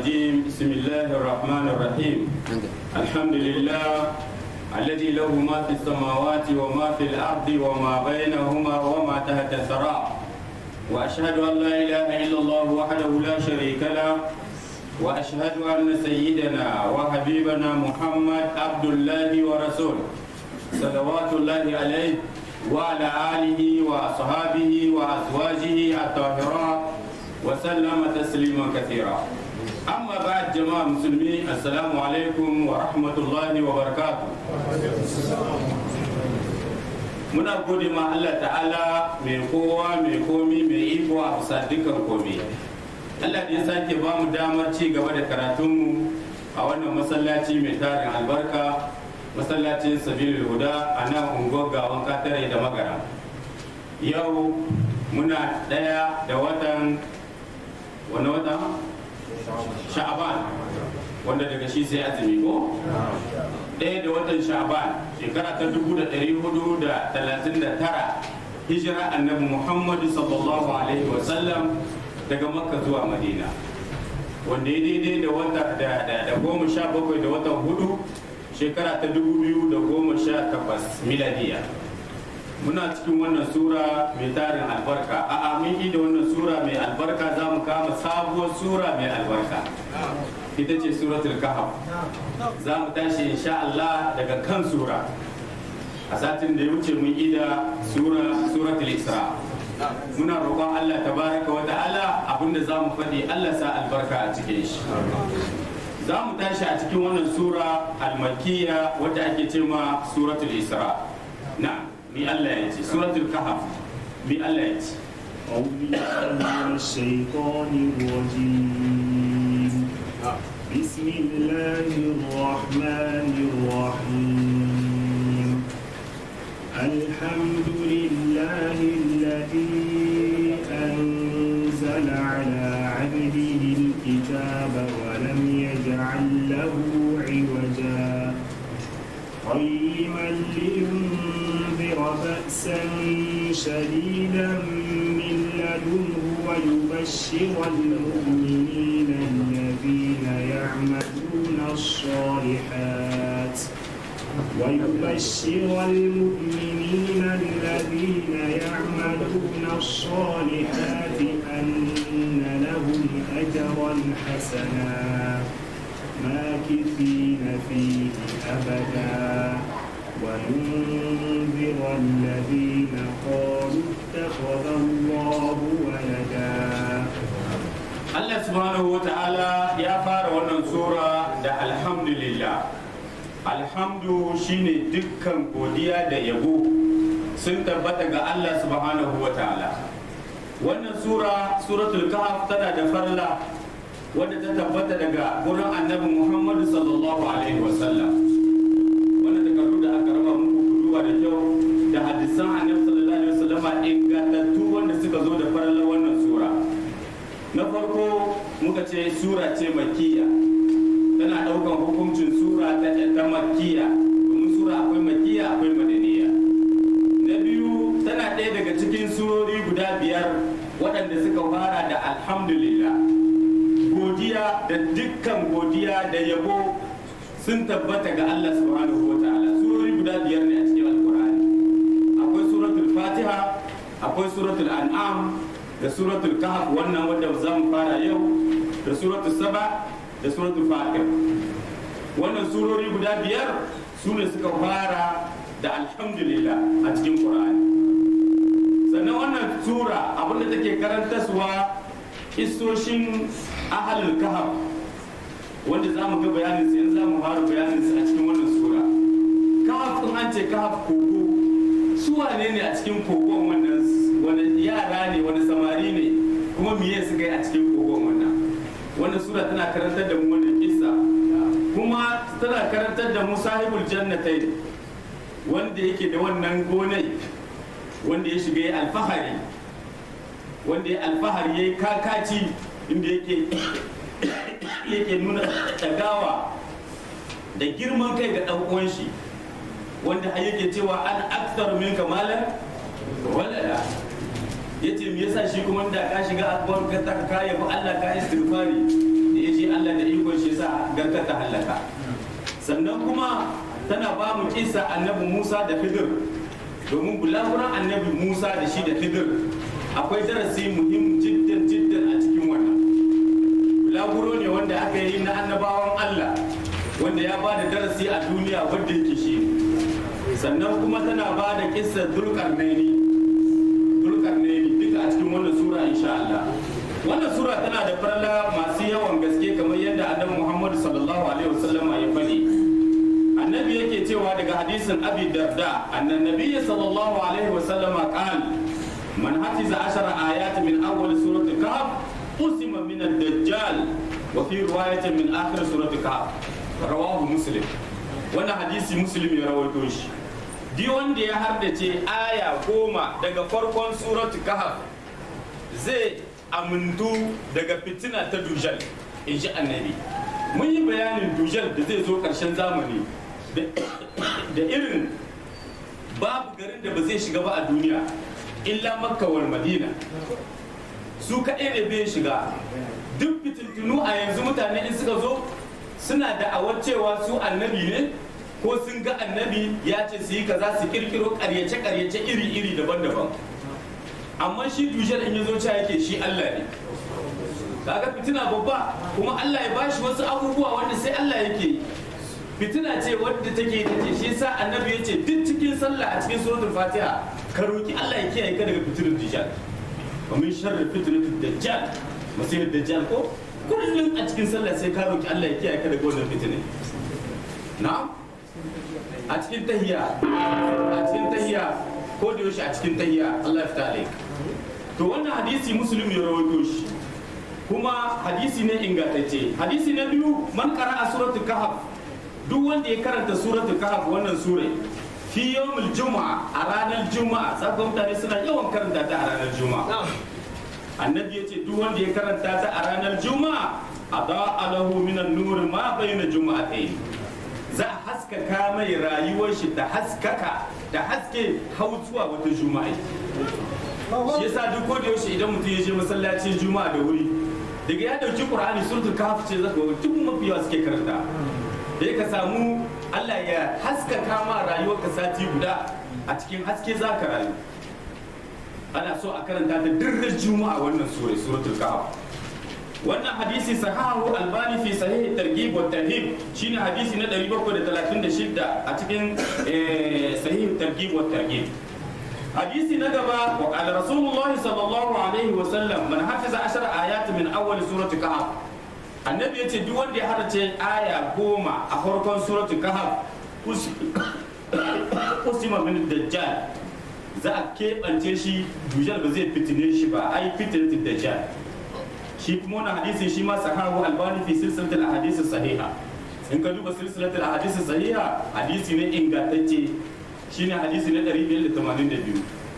الرجيم بسم الله الرحمن الرحيم الحمد لله الذي له ما في السماوات وما في الأرض وما بينهما وما تحت الثرى وأشهد أن لا إله إلا الله وحده لا شريك له وأشهد أن سيدنا وحبيبنا محمد عبد الله ورسوله صلوات الله عليه وعلى آله وأصحابه وأزواجه الطاهرات وسلم تسليما كثيرا أما بعد جماعة المسلمين السلام عليكم ورحمة الله وبركاته muna gode ma Allah ta'ala mai kowa mai komi mai iko a bisa dukkan komi Allah da ya sake ba mu damar ci gaba da karatunmu a wannan masallaci mai tarin albarka masallacin sabilul huda a nan unguwar gawan katare da magara yau muna ɗaya da watan wani wata sha'aban wanda daga shi sai azumi ko ɗaya da watan sha'aban shekara ta dubu da ɗari hudu da talatin da tara hijira annabi muhammadu sallallahu alaihi wasallam daga makka zuwa madina wanda ya daidai da wata da goma sha bakwai da watan hudu shekara ta dubu biyu da goma sha takwas miladiya muna cikin wannan sura mai tarin albarka a mun da wannan sura mai albarka za mu kama sabuwar sura mai albarka ita ce suratul kahf za mu tashi insha Allah daga kan sura a satin da ya wuce mun ida sura suratul isra muna roƙon Allah tabaraka wa ta'ala abinda za mu faɗi Allah sa albarka a cikin shi za mu tashi a cikin wannan sura almakiya wadda ake ce ma suratul isra na ni Allah ya ce suratul kahf mi Allah ya ce أعوذ بالله من الشيطان الرجيم بسم الله الرحمن الرحيم الحمد لله الذي أنزل على عبده الكتاب ولم يجعل له عوجا قيما لينذر بأسا شديدا من لدنه ويبشر المؤمنين الذين يعملون الصالحات ويبشر المؤمنين الذين يعملون الصالحات أن لهم أجرا حسنا ماكثين فيه أبدا وينذر الذين قالوا اتخذ الله ولدا Allah subhanahu wa ta'ala ya fara wannan sura da alhamdulillah alhamdu shine dukkan godiya da yabo sun tabbata ga Allah subhanahu wa ta'ala wannan sura suratul kahf tana da farla wadda ta tabbata daga gurin annabi muhammadu sallallahu alaihi wasallam wanda takardu da aka raba muku kuduwa da kyau da hadisan annabi sallallahu alaihi wasallama ingantattu wanda suka zo da farla wannan sura na farko muka ce sura ce makiya tana daukan hukuncin sura ta ta makiya domin sura akwai makiya akwai madaniya na biyu tana ɗaya daga cikin surori guda biyar waɗanda suka fara da alhamdulillah godiya da dukkan godiya da yabo sun tabbata ga Allah subhanahu wa ta'ala surori guda biyar ne a cikin alkur'ani akwai suratul fatiha akwai suratul an'am da suratul kahf wannan wanda za mu fara yau da suratul saba da suratul fatir wannan surori guda biyar su ne suka fara da alhamdulillah a cikin qur'ani sannan wannan sura abinda take karantaswa kissoshin ahalul kahf wanda za mu ga bayanin su yanzu za mu fara bayanin su a cikin wannan sura kahf in an ce kahf kogo su wane ne a cikin kogon wannan wani yara ne wani samari ne kuma miye su kai a cikin kogon wannan wannan sura tana karantar da mu wannan kissa kuma tana karantar da mu sahibul jannatai wanda yake da wannan gonai wanda ya shiga ya alfahari wanda ya alfahari ya yi kakaci inda yake yake nuna tagawa da girman kai ga ɗan uwan shi wanda har yake cewa an aktar min kamalan walala yace me yasa shi kuma da ka shiga akbar ka ta ka yabo Allah ka istighfari da yaji Allah da garka ta halaka sannan kuma tana ba mu kisa annabi musa da khidir domin bulaguran annabi musa da shi da khidir akwai darasi muhim jiddan jiddan a cikin wannan bulaguro ne wanda aka yi na annabawan allah wanda ya ba da darasi a duniya wanda yake shi sannan kuma tana ba da kissar dulkarnaini dulkarnaini duka a cikin wannan sura insha Allah wannan sura tana da farla masu yawan gaske kamar yadda annabi Muhammad sallallahu alaihi wasallam ya faɗi annabi yake cewa daga hadisin abi darda annan nabiyyi sallallahu alaihi wasallam qal man hafiza ashara ayat min awwal surati kahf usima min ad-dajjal wa fi riwayatin min akhir surati kahf rawahu muslim wannan hadisi muslim ya rawaito shi di wanda ya hardace aya goma daga farkon suratu kahf zai amintu daga fitina ta dujal in ji annabi mun yi bayanin dujal da zai zo karshen zamani da irin babu garin da ba zai shiga ba a duniya illa makka wal madina su kaɗai ne bai shiga duk fitintunu a yanzu mutane in suka zo suna da'awar cewa su annabi ne ko sun ga annabi ya ce su yi kaza su kirkiro karyace-karyace iri-iri daban-daban amma shi dujal in ya zo cewa yake shi Allah ne kaga fitina babba kuma Allah ya bashi wasu abubuwa wanda sai Allah yake fitina ce wadda take ta ce shi yasa annabi ya ce duk cikin sallah a cikin suratul fatiha ka roki Allah ya kiyaye ka daga fitinar dujal wa min sharri fitnatud dajjal masihid dajjal ko kullum a cikin sallah sai ka roki Allah ya kiyaye ka daga wannan fitinin na'am a cikin tahiya a cikin tahiya ko da yaushe a cikin tahiya Allah ya fita alaik to wannan hadisi muslim ya rawaito shi kuma hadisi ne ingantacce hadisi na biyu man qara'a suratul kahf duk wanda ya karanta suratul kahf wannan sure fi yawmul juma'a a ranar juma'a saka mutane suna yawan karanta ta a ranar juma'a annabi ya ce duk wanda ya karanta ta a ranar juma'a ada alahu minan nur ma bayna juma'atayn za a haskaka mai rayuwar shi da haskaka da haske hau zuwa wata juma'a shi yasa duk ko da yaushe idan mutum ya je masallacin juma'a da wuri daga ya dauki qur'ani suratul kahf ce zaka ga duk mafi yawa suke karanta da ka samu Allah ya haskaka ma rayuwar ka sati guda a cikin haske zaka rayu ana so a karanta da dirrar juma'a wannan sura suratul kahf wannan hadisi sahahu albani fi sahih targhib wa tarhib shine hadisi na 736 a cikin sahih targhib wa tarhib hadisi na gaba wa qala rasulullah sallallahu alaihi wa sallam man hafiza ashara ayat min awwal surati kahf annabi yace duk wanda ya harace aya goma a farkon surati kahf usima min dajjal za a keɓance shi dujal ba zai fitine shi ba ai fitinatin dajjal shi kuma wannan hadisin shi ma sahahu albani fi silsilatul ahadith sahiha in ka duba silsilatul ahadith sahiha hadisi ne ingantacce shine hadisi na 582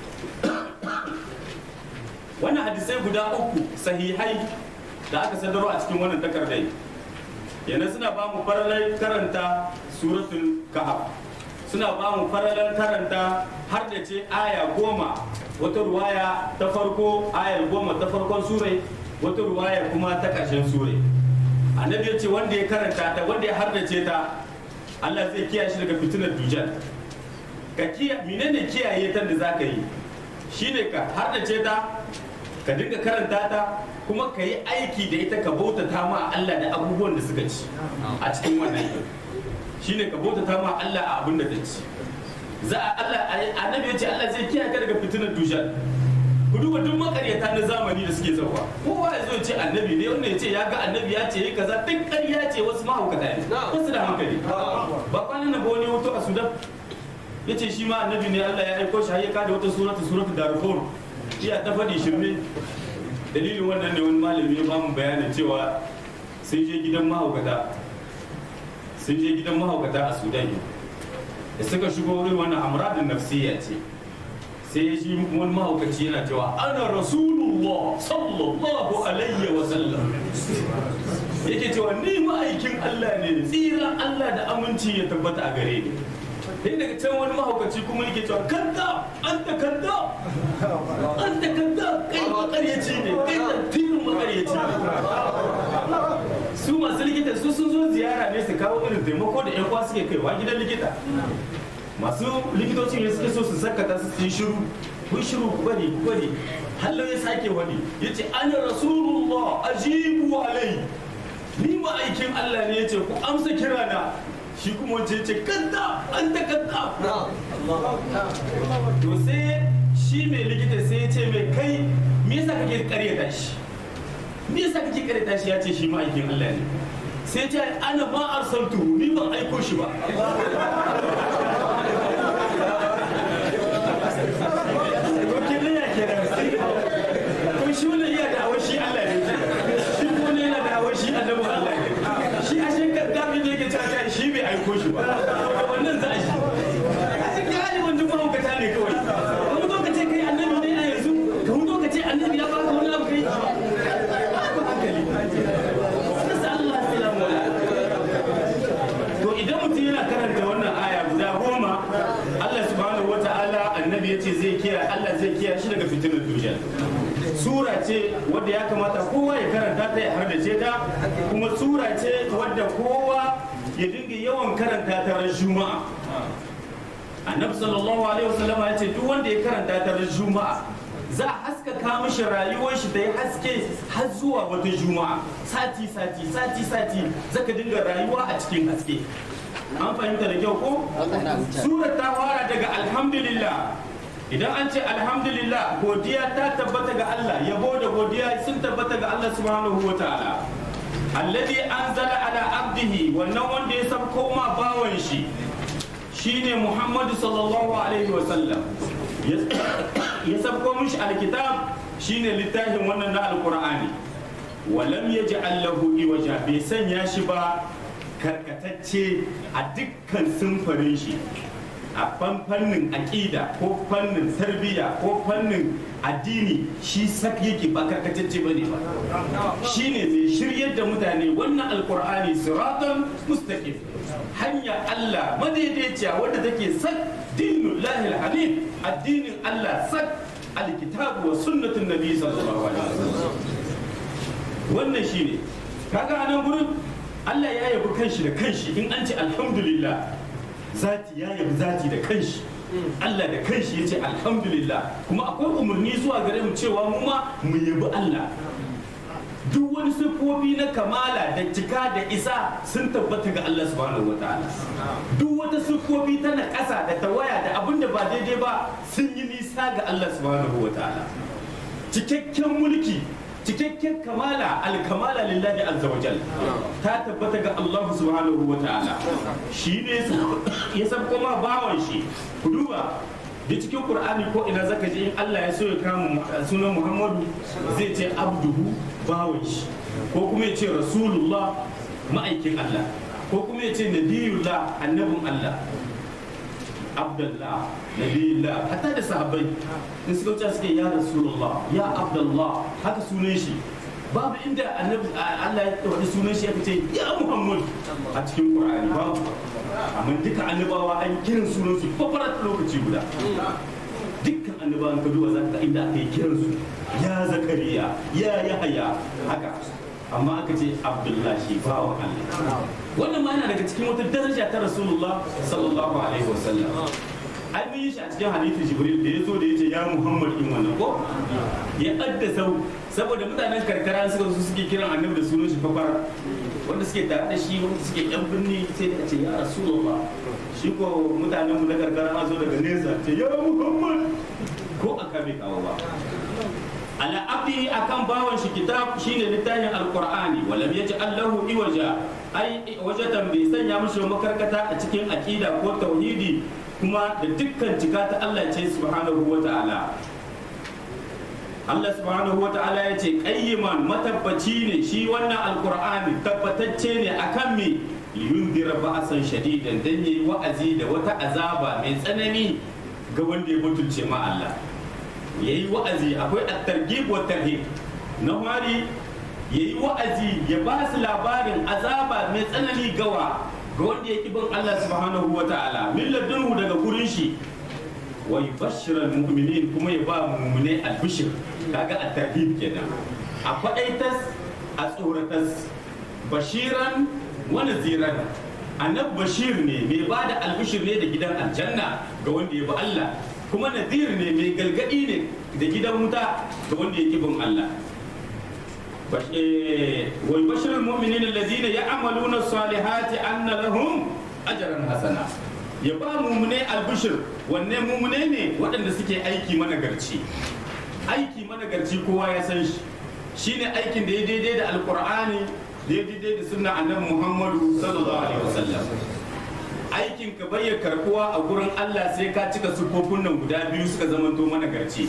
wannan hadisai guda uku sahihai da aka sadarwa a cikin wannan takardai yana suna ba mu faralar karanta suratul kahf suna ba mu faralar karanta har da ce aya goma wata ruwaya ta farko ayar goma ta farkon surai wata ruwaya kuma ta ƙarshen sure annabi ya ce wanda ya karanta ta wanda ya hardace ta Allah zai kiyaye shi daga fitinar dujal ka kiya menene kiyaye ta da zaka yi shine ka hardace ta ka dinga karanta ta kuma ka yi aiki da ita ka bautata ma Allah da abubuwan da suka ci a cikin wannan yau shine ka bautata ma Allah a abin da ta ci za a Allah annabi ya ce Allah zai kiyaye ka daga fitinar dujal ku duba duk makaryata na zamani da suke zauwa kowa ya zo ce annabi ne wanda ya ce ya ga annabi ya ce yi kaza duk ƙarya ce wasu mahaukata ne wasu da hankali ba kwanan nan ba wani hoto a sudan ya ce shi ma annabi ne allah ya aiko shi har ya kada wata surata surata darfur iya ta faɗi shirme dalilin wannan ne wani malami ya ba mu bayanin cewa sun je gidan mahaukata sun je gidan mahaukata a sudan da suka shigo wurin wannan amradin nafsiyya ce sai shi wani mahaukaci yana cewa ana rasulullah sallallahu alaihi wa sallam yake cewa ni ma'aikin Allah ne tsiran Allah da aminci ya tabbata a gare ni sai daga can wani mahaukaci kuma yake cewa kanda an da kanda an da kanda kai makaryaci ne kai da tirin makaryaci ne su masu likita su sun zo ziyara ne su kawo irin taimako da yan uwa suke kaiwa gidan likita masu likitocin ne suke so su sakata su yi shiru kun shiru ku bari ku bari hallo ya sake wani ya ce ana rasulullah ajibu alai ni ma aikin Allah ne ya ce ku amsa kirana shi kuma wace ce kadda an ta kadda to sai shi mai likita sai ya ce mai kai me yasa kake karyata shi me yasa kake karyata shi ya ce shi ma aikin Allah ne sai ya ce ana ma arsaltu ni ban aiko shi ba to kenan ya kenan to shi wannan iya da awar shi Allah ne shi kuma ne yana da awar shi annabi Allah ne shi a shekar dami ne yake cewa shi bai aiko shi ba wannan za a shi a cikin hali wanda mahaukata ne kawai wani zo ka ce kai annabi ne a yanzu ka hudo ka ce annabi ya baka wani abu kai ba hankali nasa Allah salamu to idan mutum yana karanta wannan aya guda goma Allah subhanahu wa ta'ala annabi ya ce zai kiyaye Allah zai kiyaye shi daga fitinar duniya sura ce wadda ya kamata kowa ya karanta ta ya hardace ta kuma sura ce wadda kowa ya dinga yawan karanta ta ran juma'a annabi sallallahu alaihi wasallam ya ce duk wanda ya karanta ta ran juma'a za a haskaka mishi rayuwar shi ta yi haske har zuwa wata juma'a sati sati sati sati zaka dinga rayuwa a cikin haske an fahimta da kyau ko surar ta fara daga alhamdulillah idan an ce alhamdulillah godiya ta tabbata ga Allah yabo da godiya sun tabbata ga Allah subhanahu wa ta'ala alladhi anzala ala abdihi wannan wanda ya sabko ma bawan shi shine Muhammadu sallallahu alaihi wa sallam ya sabko mishi alkitab shine littafin wannan na alqur'ani walam yaj'al lahu iwaja bai sanya shi ba karkatacce a dukkan sunfarin shi a fannin aƙida ko fannin tarbiyya ko fannin addini shi sak yake ba karkatacce bane ba shine mai shiryar da mutane wannan alkur'ani siratan mustaqim hanya Allah madaidaiciya wadda take sak dinul lahil hanif addinin Allah sak alkitabu wa sunnatun nabi sallallahu alaihi wasallam wannan shine kaga anan gurin Allah ya yabi kanshi da kanshi in an ce alhamdulillah zati ya yabi zati da kanshi Allah da kanshi ya ce alhamdulillah kuma akwai umarni zuwa gare mu cewa mu ma mu yabi Allah duk wani siffofi na kamala da cika da isa sun tabbata ga Allah subhanahu wataala duk wata siffofi ta na ƙasa da tawaya da abin da ba daidai ba sun yi nisa ga Allah subhanahu wataala cikakken mulki cikakken kamala alkamala lillahi azza wa jal ta tabbata ga Allah subhanahu wa ta'ala shi ne ya san kuma bawan shi ku duba da cikin qur'ani ko ina zaka ji in Allah ya so ya kama sunan Muhammadu zai ce abduhu bawan shi ko kuma ya ce rasulullah ma'aikin Allah ko kuma ya ce nabiyullah annabin Allah abdullah nabiyullah hatta da sahabbai in suka wuce suke ya rasulullah ya abdullah haka sunan shi babu inda annabi Allah ya wani sunan shi ya fice ya muhammad a cikin qur'ani babu amma duka annabawa an kiran sunan su fafarat lokaci guda dukkan annabawan ka duba zaka inda aka yi kiran su ya zakariya ya yahaya haka amma aka ce abdullahi shi bawa Allah wannan ma yana daga cikin wata daraja ta rasulullah sallallahu alaihi wasallam ai mun yi shi a cikin hadisi jibril da ya zo da ya ce ya muhammad in wannan ko ya addasa saboda mutanen karkara suka su suke kiran annabi da sunan shi fafar wanda suke tare da shi wanda suke yan birni sai da ce ya rasulullah shi ko mutanen mu na karkara an zo daga nesa ce ya muhammad ko aka bai kawo ba ala abdi akan bawan shi kitab shine littafin alqur'ani walam yaj'al lahu iwaja ai wajatan bai sanya mishi makarkata a cikin aqida ko tauhidi kuma da dukkan cika ta Allah ce subhanahu wa ta'ala Allah subhanahu wa ta'ala ya ce qayyiman matabbaci ne shi wannan alqur'ani tabbatacce ne akan me yundira ba'asan shadidan dan yayi wa'azi da wata azaba mai tsanani ga wanda ya mutunce ma Allah ya yi wa'azi akwai at-targhib wa tarhib na fari ya yi wa'azi ya ba su labarin azaba mai tsanani gawa ga wanda ya bin Allah subhanahu wa ta'ala min ladunhu daga gurin shi wa yubashshira mu'minin kuma ya ba mu'mine albishir kaga at-tarhib kenan a faɗaitas a tsoratas bashiran wa naziran annab bashir ne mai ba da albishir ne da gidan aljanna ga wanda ya bi Allah kuma nazir ne mai galgadi ne da gidan wuta ga wanda ya bin Allah wal bashirul mu'minin allazina ya'maluna salihati anna lahum ajran hasana ya ba mumune albishir wanne mumune ne waɗanda suke aiki managarci aiki managarci kowa ya san shi shine aikin da ya daidai da alkur'ani da ya daidai da sunna annabi muhammadu sallallahu alaihi wasallam aikin ka bayya karbuwa a gurin allah sai ka cika sufofin nan guda biyu suka zamanto managarci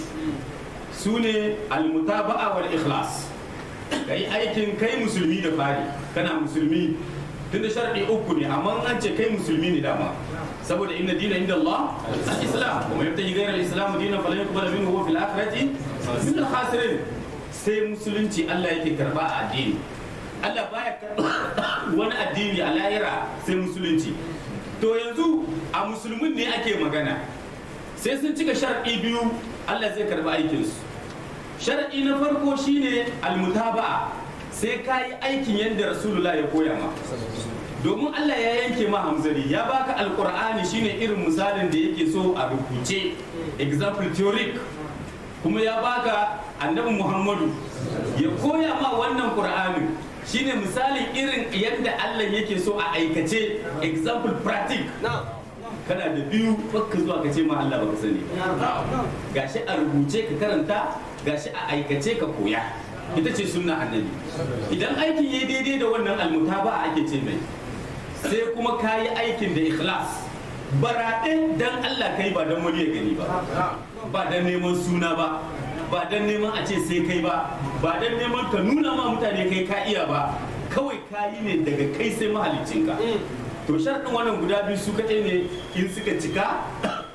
su ne almutaba'a wal ikhlas kai aikin kai musulmi da fari kana musulmi tunda sharɗi uku ne amma an ce kai musulmi ne dama saboda inna dina inda Allah al-islam kuma yabtaji ghayra al-islam dinan falan yuqbal minhu wa fil akhirati min al-khasirin sai musulunci Allah yake karba a addini Allah baya karba wani addini a lahira sai musulunci to yanzu a musulmin ne ake magana sai sun cika shar'i biyu Allah zai karba aikinsu shar'i na farko shine almutaba'a sai ka yi aikin yadda rasulullah ya koya ma domin Allah ya yanke ma hamzari ya baka alkur'ani shine irin misalin da yake so a rubuce example theoric kuma ya baka annabi muhammadu ya koya ma wannan qur'anin shine misalin irin yadda Allah yake so a aikace example practic kana da biyu baka zuwa ka ce ma Allah baka sani gashi a rubuce ka karanta gashi a aikace ka koya ita ce sunna annabi idan aikin yayi daidai da wannan almutaba ake ce mai sai kuma ka yi aikin da ikhlas baraɗe dan Allah kai ba dan wani ya gani ba ba dan neman suna ba ba dan neman a ce sai kai ba ba dan neman ka nuna ma mutane kai ka iya ba kawai ka yi ne daga kai sai mahaliccinka to sharɗin wannan guda biyu su kaɗai ne in suka cika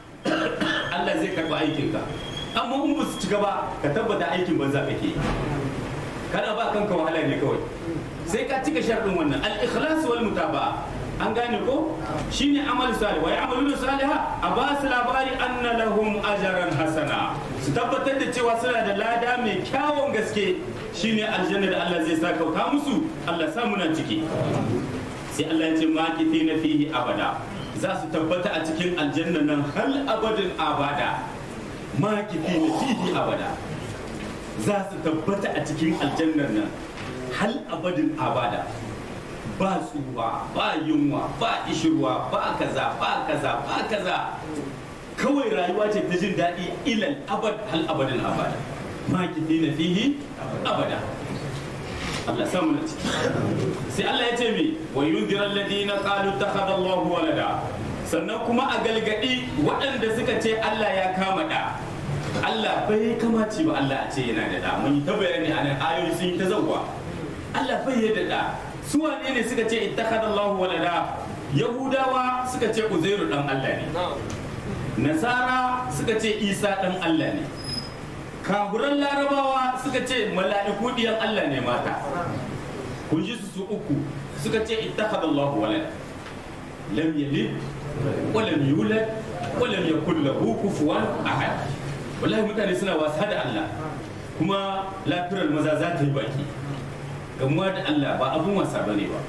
Allah zai karɓi aikinka amma in ba su cika ba ka tabbata aikin banza kake kana ba kanka wahala ne kawai sai ka cika sharɗin wannan al-ikhlas wal mutaba'a an gane ko shine amal salih wa ya'maluna salihah a ba su labari anna lahum ajran hasana su tabbatar da cewa suna da lada mai kyawun gaske shine aljanna da Allah zai saka ka musu Allah sa muna ciki sai Allah ya ce makithina fihi abada za su tabbata a cikin aljanna nan hal abadin abada makithina fihi abada za su tabbata a cikin aljannar nan hal abadin abada ba tsuwa ba yunwa ba ishirwa ba kaza ba kaza ba kaza kawai rayuwa ce ta jin daɗi ilal abad hal abadin abada makiti na fihi abada Allah samu na ciki sai Allah ya ce mi wa yunzira alladhina qalu takhadha Allahu walada sannan kuma a galgadi waɗanda suka ce Allah ya kama da Allah bai kamaci ba Allah a ce yana da da mun yi ta bayani a nan ayoyi sun yi ta zawwa Allah bai ya da da su wane ne suka ce ittakhadha Allahu walada Yahudawa suka ce Uzairu dan Allah ne Nasara suka ce Isa dan Allah ne Kaburan Larabawa suka ce mala'iku diyan Allah ne mata kun ji su su uku suka ce ittakhadha Allahu walada lam yalid wa lam yulad wa lam yakul lahu kufuwan ahad wallahi mutane suna wasa da Allah kuma lafiyar maza za ta yi baki gamuwa da Allah ba abun wasa ba ne ba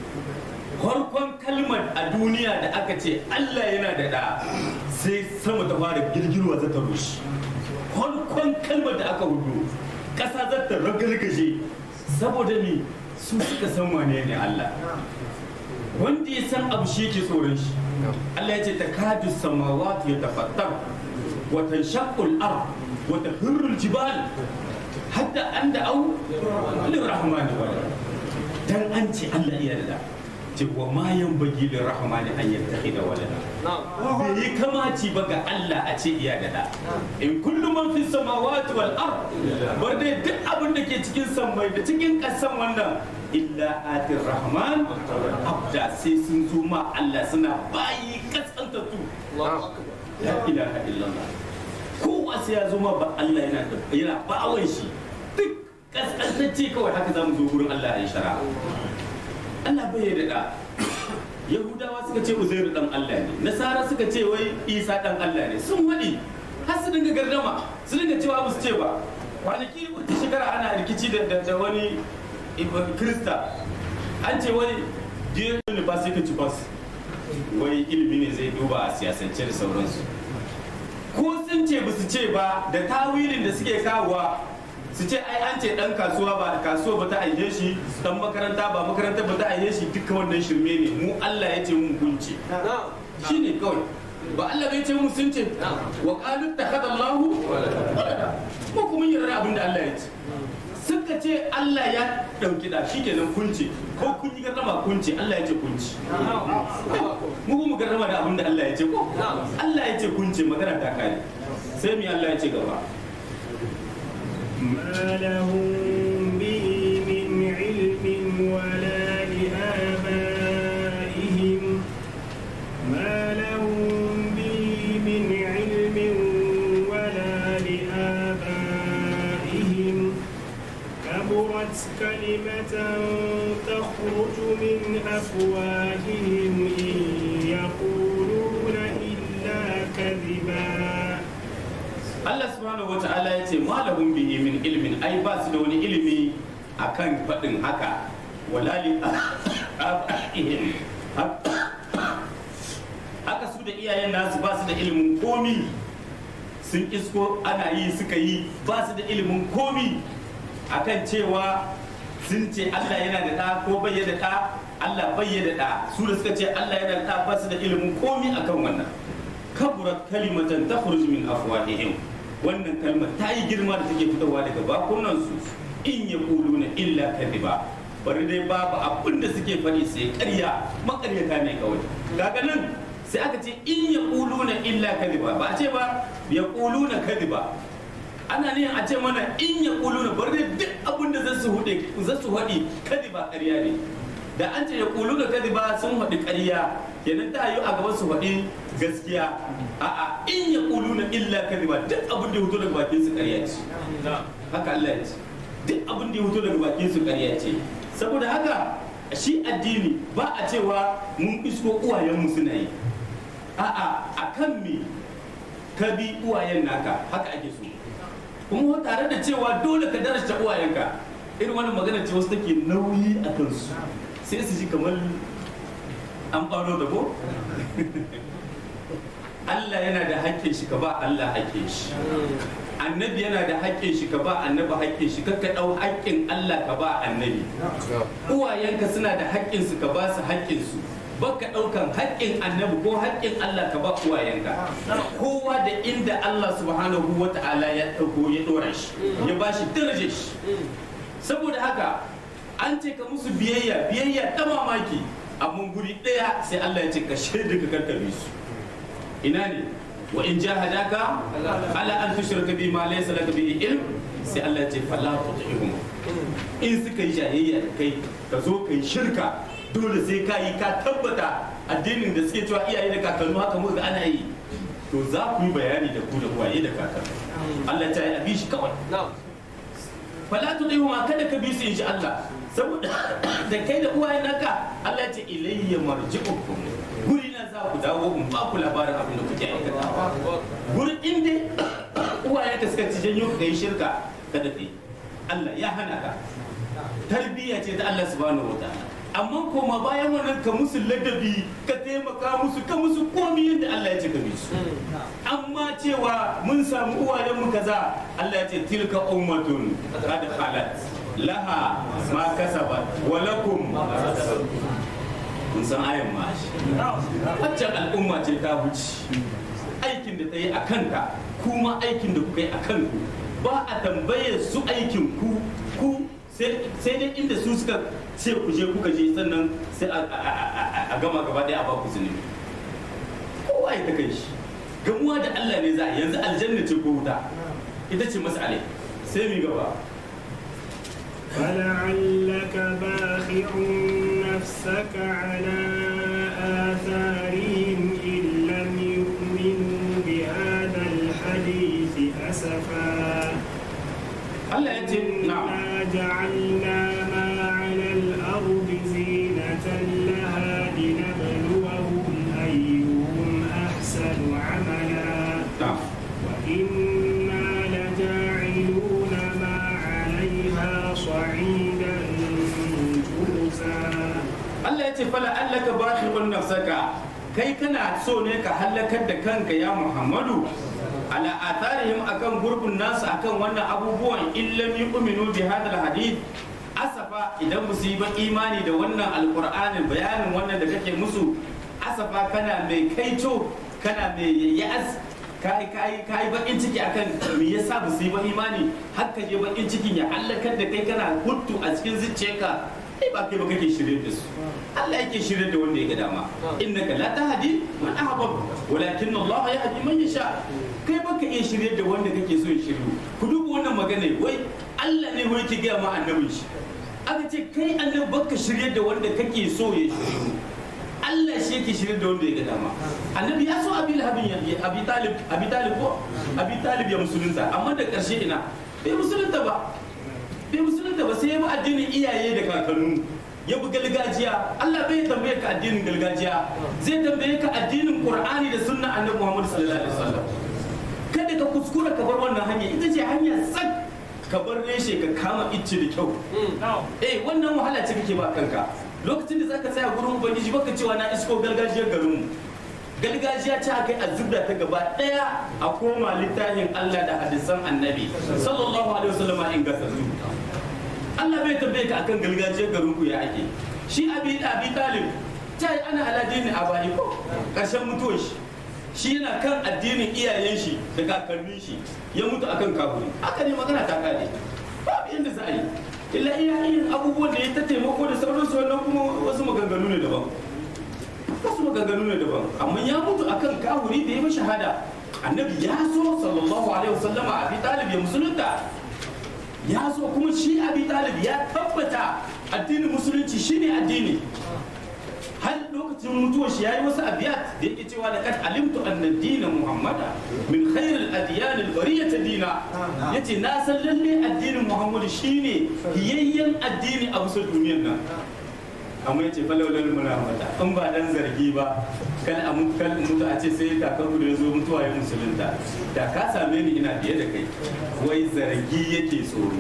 farkon kalmar a duniya da aka ce Allah yana da da sai sama ta fara girgirwa za ta rushe farkon kalmar da aka hudu ƙasa za ta ragargaje saboda ni su suka san wane ne Allah wanda ya san abu shi yake tsoron shi Allah ya ce ta kadu samawati ya tafattar وتنشق الارض وتخر الجبال حتى ان دعوا للرحمن ولدا dan an ce Allah iya da ce wa ma yanbaghi lirrahmani an yattakhidha walada bai yi kamaci ba ga Allah a ce iya da da in kullu man fi samawati wal ard bar dai duk abin da ke cikin sammai da cikin kasan wannan illa atir rahman abda sai sun zo ma Allah suna bayi kasantatu la ilaha illallah kowa sai ya zo ma ba Allah yana da yana ba'awan shi duk kaskantacce kawai haka zamu zo gurin Allah ya shara Allah bai yarda da Yahudawa suka ce Uzairu dan Allah ne Nasara suka ce wai Isa dan Allah ne sun waɗi har su dinga gardama su dinga cewa ba su ce ba kwanaki wata shekara ana rikici da wani Krista an ce wani je ne ba sai ka ci bas wai ilimi ne zai duba a siyasance da sauransu ko sun ce ba su ce ba da tawilin da suke kawowa su ce ai an ce dan kasuwa ba da kasuwa ba ta aihe shi dan makaranta ba makaranta ba ta aihe shi duka wannan shirme ne mu Allah ya ce mun kunce shi ne kawai ba Allah bai ce mu sun ce wa qalu takhadha Allahu ko kuma yarda abin da Allah ya ce suka ce Allah ya dauki da shi kenan kunce ko kun yi garrama kunce Allah ya ce kunce mu kuma garrama da abin da Allah ya ce ko Allah ya ce kunce magana ta kare sai mi Allah ya ce gaba ما لهم به من علم ولا لآبائهم ما لهم به من علم ولا لآبائهم كبرت كلمة تخرج من أفواههم إن يقولون إلا كذبا Allah subhanahu wata'ala ya ce malahum bihi min ilmin ai ba su da wani ilimi akan faɗin haka walali abaihim haka su da iyayen nasu ba su da ilimin komi sun isko ana yi suka yi ba su da ilimin komi akan cewa sun ce Allah yana da ɗa ko bai da ɗa Allah bai da ɗa su da suka ce Allah yana da ɗa ba su da ilimin komi akan wannan kaburat kalimatan takhruj min afwahihim wannan kalmar ta yi girma da take fitowa daga bakunan su in ya na illa kadiba bari dai babu abin da suke faɗi sai ƙarya makaryata ne kawai kaga nan sai aka ce in ya na illa kadiba ba a ce ba ya na kadiba ana ne a ce mana in ya na bari dai duk abin da za su hude za su haɗi kadiba ƙarya ne da an ce ya na kadiba sun haɗi ƙarya kenan ta yi a gaban su faɗi gaskiya a'a in ya na illa kadhiba duk abin da ya fito daga bakin su ƙarya ce haka Allah ya ce duk abin da ya fito daga bakin su ƙarya ce saboda haka shi addini ba a cewa mun isko uwayenmu suna yi a'a akan me ka bi uwayen naka haka ake so kuma tare da cewa dole ka darasta uwayenka irin wani magana ce wasu take nauyi a kansu sai su ji kamar an ɓaro da ko Allah yana da haƙƙin shi ka ba Allah haƙƙin shi annabi yana da haƙƙin shi ka ba annabi haƙƙin shi kakka ɗau haƙƙin Allah ka ba annabi uwayenka suna da haƙƙin su ka ba su haƙƙin su baka ɗaukan haƙƙin annabi ko haƙƙin Allah ka ba uwayenka kowa da inda Allah subhanahu wa ta'ala ya ɗauko ya ɗora shi ya ba shi darajar shi saboda haka an ce ka musu biyayya biyayya ta mamaki amma guri ɗaya sai Allah ya ce ka shaida ka karkabe su ina ne wa in jahadaka ala an tushrika bi ma laysa laka bi ilm sai Allah ya ce fala tuti'hum in suka yi jayayya da kai ka zo kai shirka dole sai ka yi ka tabbata addinin da suke cewa iyaye da kakannu haka muka ana yi to za ku yi bayani da ku da uwaye da kakannu Allah ya ce a bi shi kawai fala tuti'hum kada ka bi su in Allah saboda da kai da uwaye naka Allah ya ce ilayya marji'ukum guri na za ku dawo in ba ku labarin abin da kuke aikatawa guri inda uwaye ka suka ci janyo ka yi shirka ka daɗe Allah ya hana ka tarbiyya ce ta Allah subhanahu wataala amma koma bayan wannan ka musu ladabi ka taimaka musu ka musu komi yadda Allah ya ce ka su amma cewa mun samu uwayenmu kaza Allah ya ce tilka ummatun qad khalat laha ma kasabat wa lakum kun san ayan ma waccan al'umma ce ta wuce aikin da ta yi a kanka kuma aikin da kuka yi a kanku ba a tambaye su aikin ku ku sai dai inda su suka ce ku je kuka je sannan sai a gama gaba ɗaya a ba ku zunubi kowa ya ta kai shi gamuwa da Allah ne za a yanzu aljanna ce ko wuta ita ce mas'alai sai mi gaba فلعلك باخع نفسك على آثارهم إن لم يؤمنوا بهذا الحديث أسفا Allah ya ce na'am إنا جعلنا ما على الأرض زينة لها لنبلوهم أيهم أحسن عملا na'am وإنا لجاعلون ما عليها صعيدا جرزا ce fala allaka bakhirun nafsaka kai kana so ne ka halakar da kanka ya Muhammadu ala atharihim akan gurbin nasu akan wannan abubuwan illam yu'minu bi hadal hadith asafa idan musu yi ba imani da wannan alqur'anin bayanin wannan da kake musu asafa kana mai kaito kana mai ya'as kai kai kai bakin ciki akan me yasa ba su yi ba imani har ka je bakin cikin ya halakar da kai kana huttu a cikin zuciyarka ai ba kai ba kake shirye da su Allah yake shirye da wanda ya ga dama innaka la tahdi man ahbab walakin Allah yahdi man yasha kai baka iya shirye da wanda kake so ya shiryu ku duba wannan magana wai Allah ne wai ke ga ma annabin shi aka ce kai annabi baka shirye da wanda kake so ya shiryu Allah shi yake shirye da wanda ya ga dama annabi ya so abi lahabin ya abi talib abi talib ko abi talib ya musulunta amma da karshe ina bai musulunta ba bai musulunta ba sai ya bi addinin iyaye da kakannu ya bi gargajiya Allah bai tambaye ka addinin gargajiya zai tambaye ka addinin Qur'ani da sunna annabi Muhammad sallallahu alaihi wasallam kada ka kuskura ka bar wannan hanya ita ce hanya sak ka bar reshe ka kama icce da kyau eh wannan wahala ce kake ba kanka lokacin da zaka tsaya gurin ubangiji baka cewa na isko gargajiyar garinmu gargajiya ce aka yi a zubda ta gaba daya a koma littafin Allah da hadisan annabi sallallahu alaihi wasallam in gasa Allah bai tambaye ka akan gargajiyar garin ku ya ake shi abi abi talib ta yi ana aladini a bani ko karshen mutuwar shi shi yana kan addinin iyayen shi da kakannin shi ya mutu akan kafiri haka ne magana ta kare babu yadda za a yi illa iya irin abubuwan da ya ta taimako da sauransu wannan kuma wasu maganganu ne daban wasu maganganu ne daban amma ya mutu akan kafiri da ya bi shahada annabi ya so sallallahu alaihi wasallama abi talib ya musulunta ya so kuma shi abi talib ya tabbata addinin musulunci shine addini har lokacin mutuwar shi yayi wasu abiyat da yake cewa da kad alimtu anna dina muhammada min khairil adyan al bariyat dina yace na san lalle addinin muhammad shine hiyayyen addini a bisa duniyar nan amma yace falawlal munafata in ba dan zargi ba kan a mutu kan mutu a ce sai kakan da ya zo mutuwa ya musulunta da ka same ni ina biye da kai wai zargi yake tsoro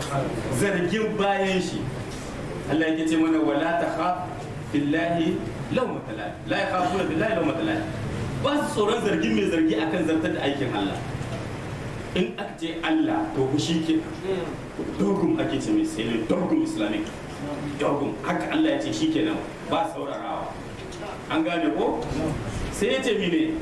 zargin bayan shi Allah yake ce mana wala ta khaf billahi law matalal la yakhafuna billahi law matalal ba su tsoron zargin mai zargi akan zartar da aikin Allah in aka ce Allah to ku shi ke dogum ake ce mai sai dogum islamic dogum haka Allah ya ce shi kenan ba saurarawa an gane ko sai ya ce mine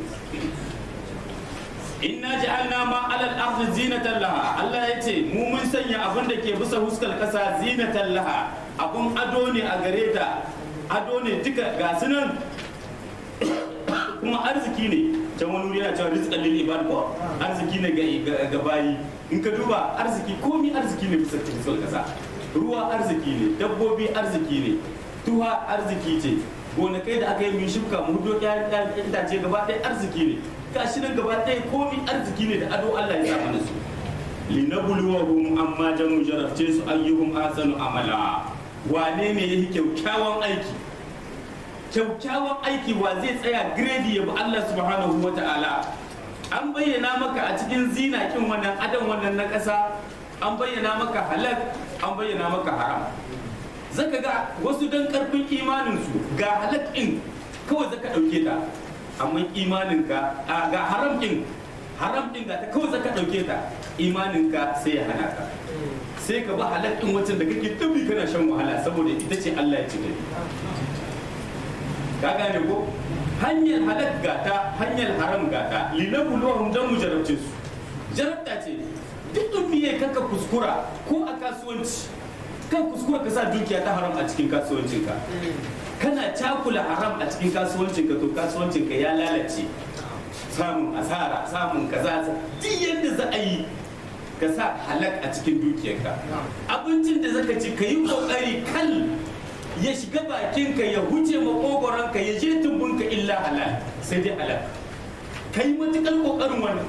inna ja'alna ma alal ardi zinatan laha Allah ya ce mu mun sanya abin da ke bisa huskar kasa zinatan laha abun ado ne a gare ta ado ne duka ga sunan kuma arziki ne can wani wuri yana cewa rizqan lil ibad ko arziki ne ga ga bayi in ka duba arziki komi arziki ne bisa huskar kasa ruwa arziki ne dabbobi arziki ne tuha arziki ce gonakai da aka yi min shuka mu hudo ƴaƴan itace gaba ɗaya arziki ne gashi nan gaba ɗaya komi arziki ne da ado Allah ya sa mana su linabluwahum amma jamu jarabce su ayyuhum ahsanu amala wane ne yake kyakkyawan aiki kyakkyawan aiki wa zai tsaya grade ya bi Allah subhanahu wa ta'ala an bayyana maka a cikin zinakin wannan adam wannan na ƙasa an bayyana maka halak an bayyana maka haram zaka ga wasu dan karfin imaninsu ga halak ɗin kawai zaka ɗauke ta amma imaninka ga haram ɗin haram ɗin ga ta kawai zaka ɗauke ta imaninka sai ya hana ka sai ka ba halak ɗin wacce da kake tabi kana shan wahala saboda ita ce Allah ya ci gari ka gane ko hanyar halak gata hanyar haram gata linabuluwahum dan mu jarabce su jarabta ce duk duniya kanka kuskura ko a kasuwanci kan kuskura ka sa dukiya ta haram a cikin kasuwancinka kana cakula haram a cikin kasuwancinka to kasuwancinka ya lalace samun asara samun kaza duk yadda za a yi ka sa halak a cikin dukiyarka abincin da zaka ci ka yi kokari kal ya shiga bakinka ya huce makogoranka ya je tumbunka illa halal sai dai halal ka yi matukar kokarin wannan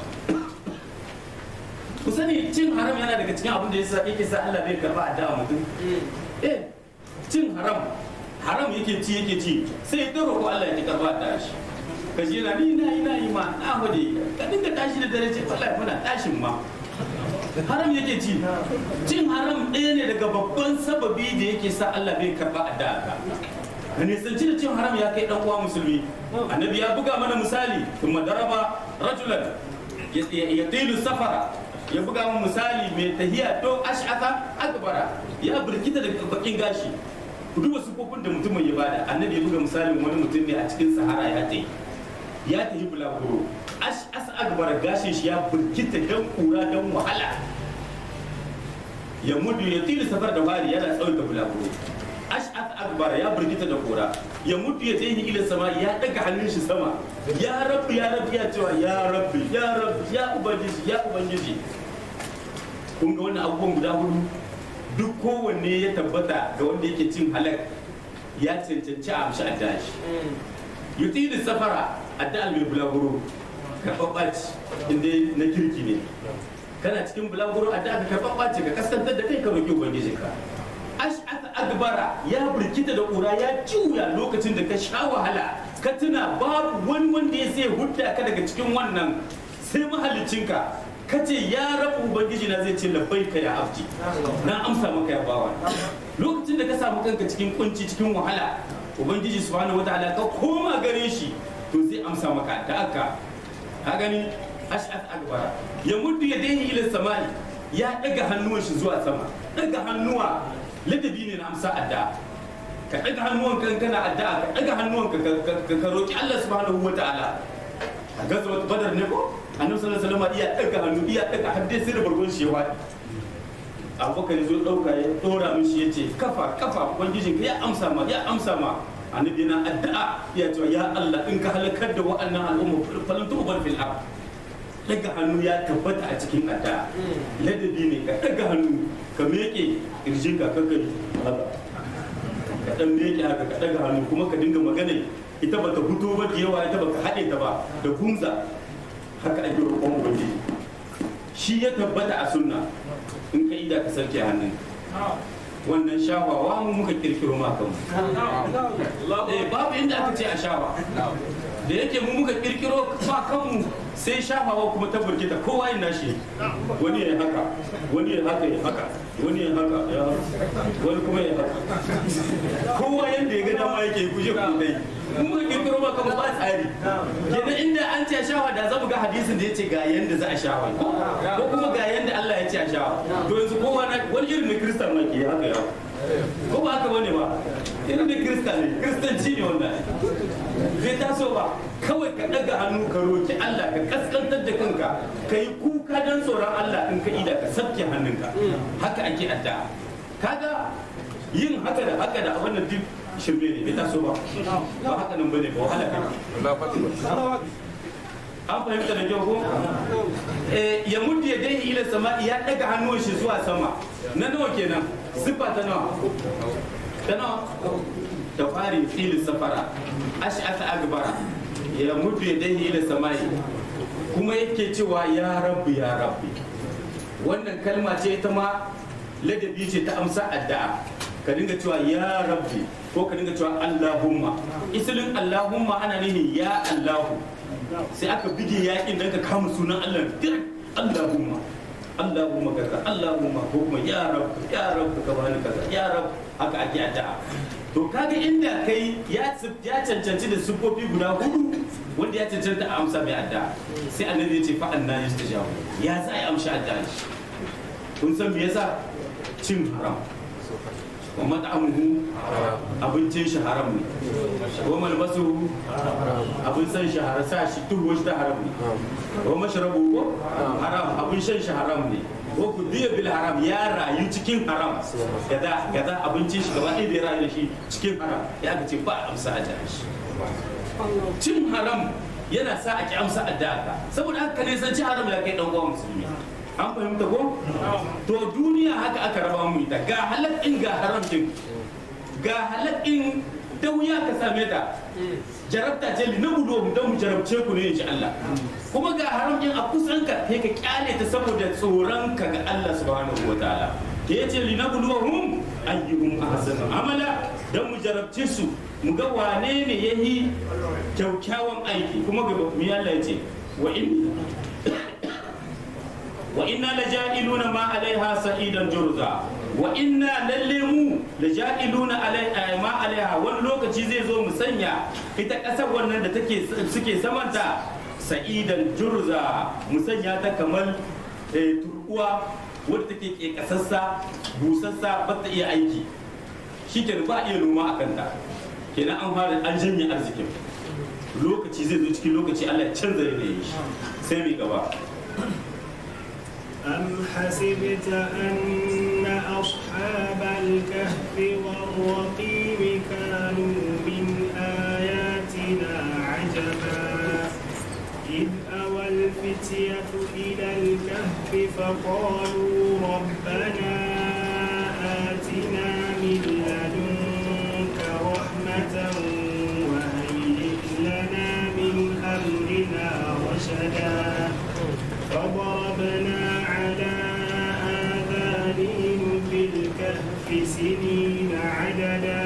ku sani cin haram yana daga cikin abin da yasa yake sa Allah bai karba addu'a mutum eh cin haram haram yake ci yake ci sai ya roƙo Allah ya karba addu'a shi ka ji na ni na yi na yi ma na hode ka dinga tashi da dare ce wallahi muna tashin ma haram yake ci cin haram ɗaya ne daga babban sababi da yake sa Allah bai karba addu'a ka ka nisanci da cin haram ya kai dan uwa musulmi annabi ya buga mana misali kuma daraba rajulan ya tilu safara ya buga mana misali mai tahiya to ash'ata akbara ya burkita da bakin gashi ku duba sufofin da mutumin ya bada annabi ya buga misalin wani mutum ne a cikin sahara ya tayi ya tafi bulaguro ash'as akbara gashin shi ya burkita dan kura dan wahala ya mudu ya tilu safar da fari yana tsawon da bulaguro ash'at akbar ya burgita da kora ya mutu ya tsaye ila sama ya daga hannun shi sama ya rabbi ya rabbi ya cewa ya rabbi ya rabbi ya ubangiji ya ubangiji kun ga wannan abubuwan guda hudu duk kowanne ya tabbata ga wanda yake cin halak ya cancanci a amshi adda shi yutilu safara adda mai bulaguro karɓaɓɓa ce inda na kirki ne kana cikin bulaguro adda ka karɓaɓɓa ce ka kaskantar da kai ka roƙi ubangijinka ash'ata agbara ya birkita da ƙura ya juya lokacin da ka sha wahala ka tuna babu wani wanda ya sai hudda ka daga cikin wannan sai mahalicinka ka ce ya rabu ubangiji na zai ce labbai ka ya abji na amsa maka ya bawa lokacin da ka samu kanka cikin kunci cikin wahala ubangiji subhanahu wataala ka koma gare shi to zai amsa maka da aka ka gani ash'at agbara ya muddu ya dahi ila samai ya daga hannuwan shi zuwa sama daga hannuwa ladabi ne na amsa addu'a ka daga hannuwan kan kana addu'a ka daga hannuwan ka ka roki Allah subhanahu wataala a gazawat badar ne ko annabi sallallahu alaihi wasallam iya daga hannu iya daga hadde sai da bargon shi ya wadi abubakar ya zo dauka ya dora mishi ya ce kafa kafa ubangijin ka ya amsa ma ya amsa ma annabi yana addu'a ya ce ya Allah in ka halakar da wa'annan al'umma falan tu'bar fil ard daga hannu ya tabbata a cikin addu'a ladabi ne ka daga hannu ka meke kirjin ka kakari haka ka dan meke haka ka daga hannu kuma ka dinga magana ita bata fito ba da yawa ita baka haɗe ta ba da kunza haka ake roƙon ubangiji shi ya tabbata a sunna in ka ida ka sarke hannun wannan shawawa mu muka kirkiro ma kanmu eh babu inda aka ce a shawa da yake mu muka kirkiro ma kanmu sai shafawa kuma ta burkita kowa yin nashi wani ya haka wani ya haka ya haka wani ya haka ya wani kuma ya haka kowa yadda ya ga dama yake kuje ku dai mu muka kirkiro ma kanmu ba tsari kenan inda an ce shawa da za mu ga hadisin da ya ce ga yanda za a shawa ko kuma ga yanda Allah ya ce a shawa to yanzu kowa na wani irin na kristan ma ke haka ya ko ba haka bane ba irin da kristan ne kristanci ne wannan bai taso ba kawai ka ɗaga hannu ka roki Allah ka kaskantar da kanka ka yi kuka don tsoron Allah in ka ida ka sabke hannunka haka ake addu'a kaga yin haka da haka da abin da duk shirme ne bai taso ba ba haka nan bane ba wahala kai an fahimta da kyau ko ya mutu ya dai ila sama ya daga hannun shi zuwa sama na nawa kenan sifa ta nawa ta nawa da fari filin safara ash'ata agbara ya mutu ya dai ila samai kuma yake cewa ya rabbi ya rabbi wannan kalma ce ita ma ladabi ce ta amsa addu'a ka dinga cewa ya rabbi ko ka dinga cewa allahumma isilin allahumma ana nihin ya allahu sai aka bige yakin dan ka kama sunan allah direct allahumma allahumma kaza allahumma ko kuma ya rabbi ya rabbi ka bani kaza ya rabbi haka ake addu'a to kaga inda kai ya ya cancanci da sufofi guda hudu wanda ya cancanta a amsa mai addu'a sai annabi ya ce fa anna yastajabu ya za a amsa addu'a kun san me yasa cin haram wa mat'amuhu abincin shi haram ne wa malbasu abin san shi haram sa shi tuhu shi ta haram ne wa mashrabu ko haram abin shan shi haram ne ko ku biya bil haram ya rayu cikin haram gaza gaza abincin shi gaba ɗaya da ya rayu da shi cikin haram ya ka ce ba amsa a shi cin haram yana sa a ki amsa addu'a saboda haka ne san ci haram ya kai dan uwan musulmi an fahimta ko to duniya haka aka raba mu ita ga halakin ga haramcin ga halakin da wuya ka same ta jarabta ce li nabudo don mu jarabce ku ne insha Allah kuma ga haramcin a kusan ka kai ka kyale ta saboda tsoron ka ga Allah subhanahu wataala ke yace li nabluwahum ayyuhum ahsanu amala dan mu jarabce su mu ga wane ne yayi kyaukyawan aiki kuma ga mu Allah yace wa in wa inna laja'iluna ma alaiha sa'idan jurza wa inna lalle mu da ja'iluna alai ma alaiha wani lokaci zai zo mu sanya ita ƙasar wannan da take suke samanta sa'idan jurza mu sanya ta kamar eh, turkuwa wadda take ke kasassa busassa ba ta iya aiki shi ba a iya noma a kanta kenan an fara an janye arzikin lokaci zai zo cikin lokaci Allah ya canza yanayin shi sai mai gaba أم حسبت أن أصحاب الكهف والرقيم كانوا من آياتنا عجبا إذ أوى الفتية إلى الكهف فقالوا ربنا آتنا من لدنك رحمة وهيئ لنا من أمرنا رشدا فضربنا على آذانهم في الكهف سنين عددا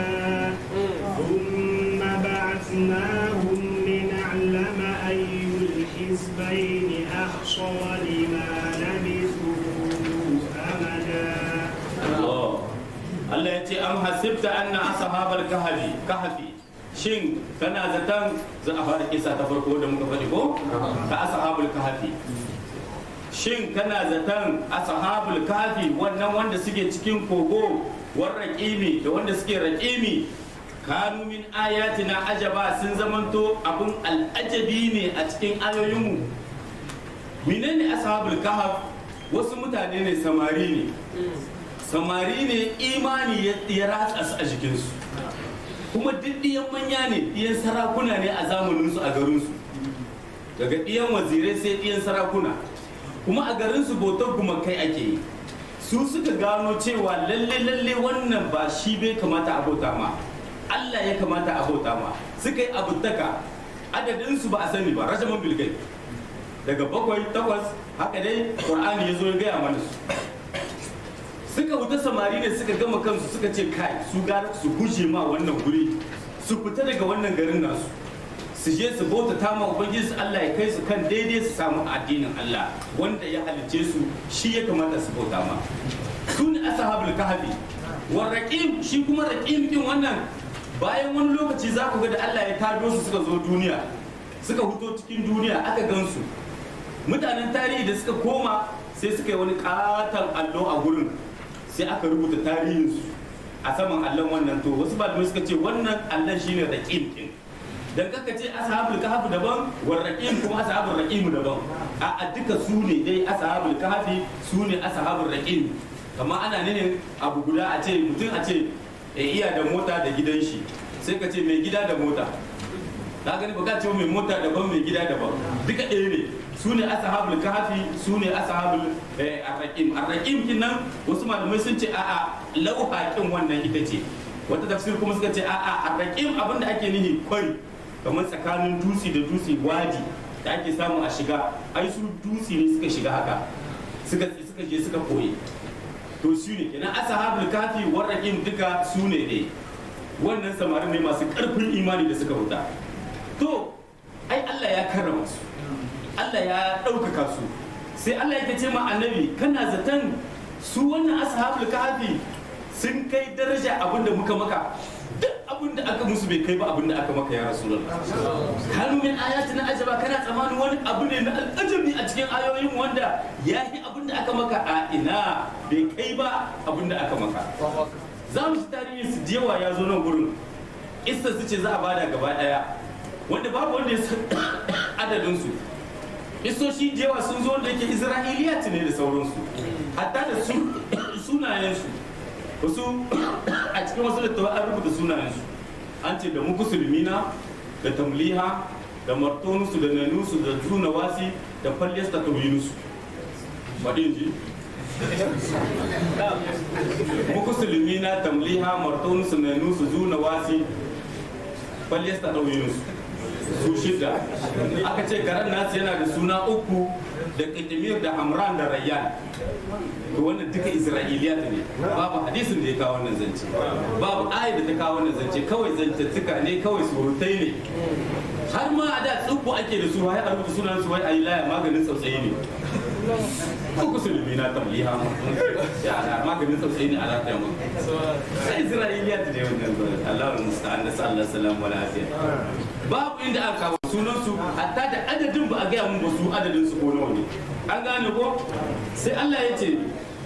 ثم بعثناهم لنعلم أي الحزبين أحصى لما لبثوا أمدا Allah Allah ya ce am hasibta anna ashabal kahfi kahfi shin kana zaton za a fara kisa ta farko da muka faɗi ko ta ashabul kahfi shin kana zaton ashabul kahfi wannan wanda suke cikin kogo war raqimi da wanda suke raqimi kanu min ayatina ajaba sun zamanto abun al'ajabi ne a cikin ayoyinmu menene ashabul kahf wasu mutane ne samari ne samari ne imani ya- ya ratsa su a jikinsu kuma duk ɗiyan manya ne ɗiyan sarakuna ne a zamaninsu a garinsu daga ɗiyan wazirai sai ɗiyan sarakuna kuma a garinsu bautar gumakai ake yi su suka gano cewa lalle lalle wannan ba shi bai kamata a bauta ma Allah ya kamata a bauta ma suka yi abutaka adadinsu ba a sani ba rajaman bilgai daga bakwai takwas haka dai qur'ani ya zo ya gaya mana su suka wuta samari ne suka gama kansu suka ce kai su gara su guje ma wannan guri su fita daga wannan garin nasu su je su bauta ta ma ubangiji Allah ya kai su kan daidai su samu addinin Allah wanda ya halicce su shi ya kamata su bauta ma su ne ashabul kahfi wa raqim shi kuma raqim din wannan bayan wani lokaci za ku ga da Allah ya tado su suka zo duniya suka huto cikin duniya aka gansu mutanen tarihi da suka koma sai suka yi wani katon allo a gurin sai aka rubuta tarihinsu a saman allon wannan to wasu malamai suka ce wannan allon shine raqim din dan kaka ce ashabul kahfi daban war raqim kuma ashabul raqim daban a a duka su ne dai ashabul kahfi su ne ashabul raqim amma ana ne abu guda a ce mutum a ce e, iya da mota da gidan shi sai ka ce mai gida da mota ka gani ba ka ce mai mota daban mai gida daban duka ɗaya ne su ne ashabul kahfi su ne ashabul eh, arraqim arraqim kin nan wasu malamai sun ce a'a lauhaƙin wannan ita ce wata tafsir kuma suka ce a'a arraqim abinda ake nihi kwari kamar tsakanin dutse da dutse wadi da ake samu a shiga ai su dutse ne suka shiga haka suka suka je suka koye to su ne kenan ashabul kafi warraqim duka su ne ne wannan samarin ne masu karfin imani da suka huta to ai Allah ya karrama su Allah ya ɗaukaka su sai Allah yake ce ma annabi kana zaton su wannan ashabul kafi sun kai daraja abinda muka maka duk abinda aka musu bai kai ba abinda aka maka ya rasulullah kanu min ayatina ajaba kana tsammanin wani abu ne na al'ajabi a cikin ayoyin wanda ya yi abinda aka maka a ina bai kai ba abinda aka maka za mu ci tarihin su jewa ya zo nan gurin isa su ce za a bada gaba daya wanda babu wanda ya san adadin su isoshi jewa sun zo wanda yake isra'iliyat ne da sauransu hatta da su sunayensu wasu a cikin wasu littattafai an rubuta sunayensu an ce da mukusulmina da tamliha da martonusu da nanusu da junawasi da falyasta tawinusu faɗin ji mukusulmina tamliha martonusu nanusu junawasi falyasta tawinusu su shida aka ce garan nasu yana da suna uku da kitimir da hamran da rayyan to wannan duka isra'iliyat ne babu hadisin da ya kawo wannan zance babu ayat da ta kawo wannan zance kawai zantattuka ne kawai surutai ne har ma a da tsubbu ake da su wai a rubuta sunan su wai ayi laya maganin tsautsayi ne ko musulmi na tamliha ya ana maganin tausayi ne a lafiya mu sai isra'iliya ta da wannan Allah musta'an da sallallahu alaihi wa lafiya babu inda aka kawo sunan su hatta da adadin ba a gaya mun ba su adadin su ko nawa ne an gane ko sai Allah ya ce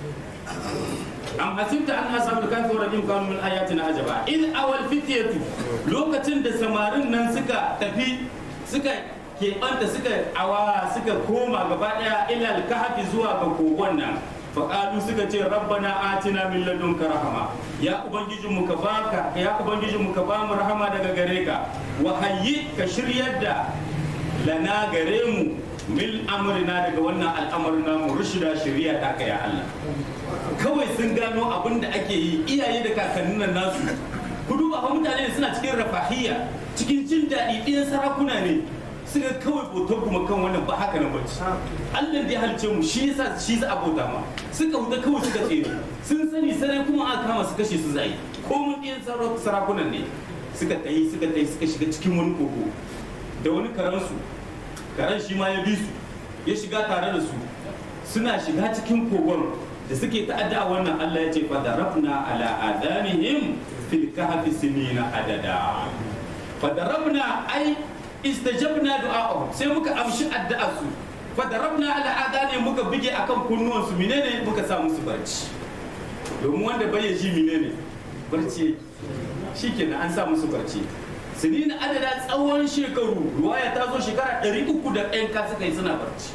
am hasibta an ashabul kahfi wa rajim kanu min ayatina ajaba in awal fityatu lokacin da samarin nan suka tafi suka keɓanta suka awa suka koma gaba ɗaya ilal kahfi zuwa ga kogon nan faƙalu suka ce rabbana atina min ladunka rahama ya ubangijin mu ka baka ya ubangijin mu ka ba mu rahama daga gare ka wa hayyi ka shiryar da lana gare mu mil amrina daga wannan al'amarin namu rushida shari'a ta ka ya Allah kawai sun gano abin da ake yi iyaye da kakannin nan nasu ku duba fa mutane suna cikin rafahiyya cikin jin daɗi ɗiyan sarakuna ne suka kawai bautar kuma kan wannan ba haka nan bace Allah da ya halice mu shi yasa shi za a bauta ma suka huta kawai suka tsere sun sani sarai kuma aka kama su kashe su zai ko mun ɗiyan sarakunan ne suka tayi suka tayi suka shiga cikin wani kogo da wani karansu karen shi ma ya bi su ya shiga tare da su suna shiga cikin kogon da suke ta'adda wannan Allah ya ce fa darabna ala adanihim fil kahfi sinina adada fa darabna ai istajabna du'a'ahum sai muka amshi addu'ar su fa darabna ala adanihim muka bige akan kunnuwan su menene muka sa musu barci domin wanda bai ji menene barci shikenan an sa musu barci sinina adada tsawon shekaru ruwaya ta zo shekara ɗari uku da ɗayan ka suka yi suna barci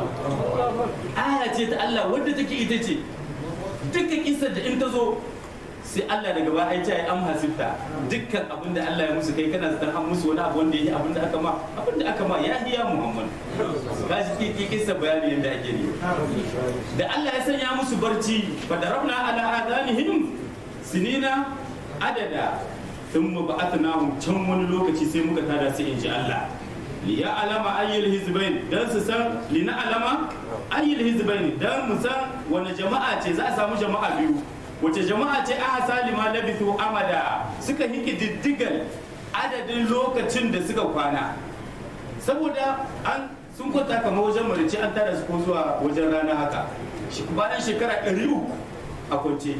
aya ce ta Allah wadda take ita ce dukkan kisar da in ta zo sai Allah daga ba ai ta yi an hasifta dukkan abin da Allah ya musu kai kana zaton an musu wani abu wanda ya yi abin da aka ma abin da aka ma ya hiya Muhammad ka shi ke kisa bayani yadda ake ne da Allah ya sanya musu barci fa darabna ala adanihim sinina adada sun mu ba'atnahum can wani lokaci sai muka tada sai in ji Allah li ya alama ayyul hizbain dan su san li na alama ayyul hizbain dan mu san wani jama'a ce za a samu jama'a biyu wace jama'a ce a salima labithu amada suka hiki diddigal adadin lokacin da suka kwana saboda an sun kwanta kamar wajen marice an tada su ko zuwa wajen rana haka bayan shekara 300 a kwance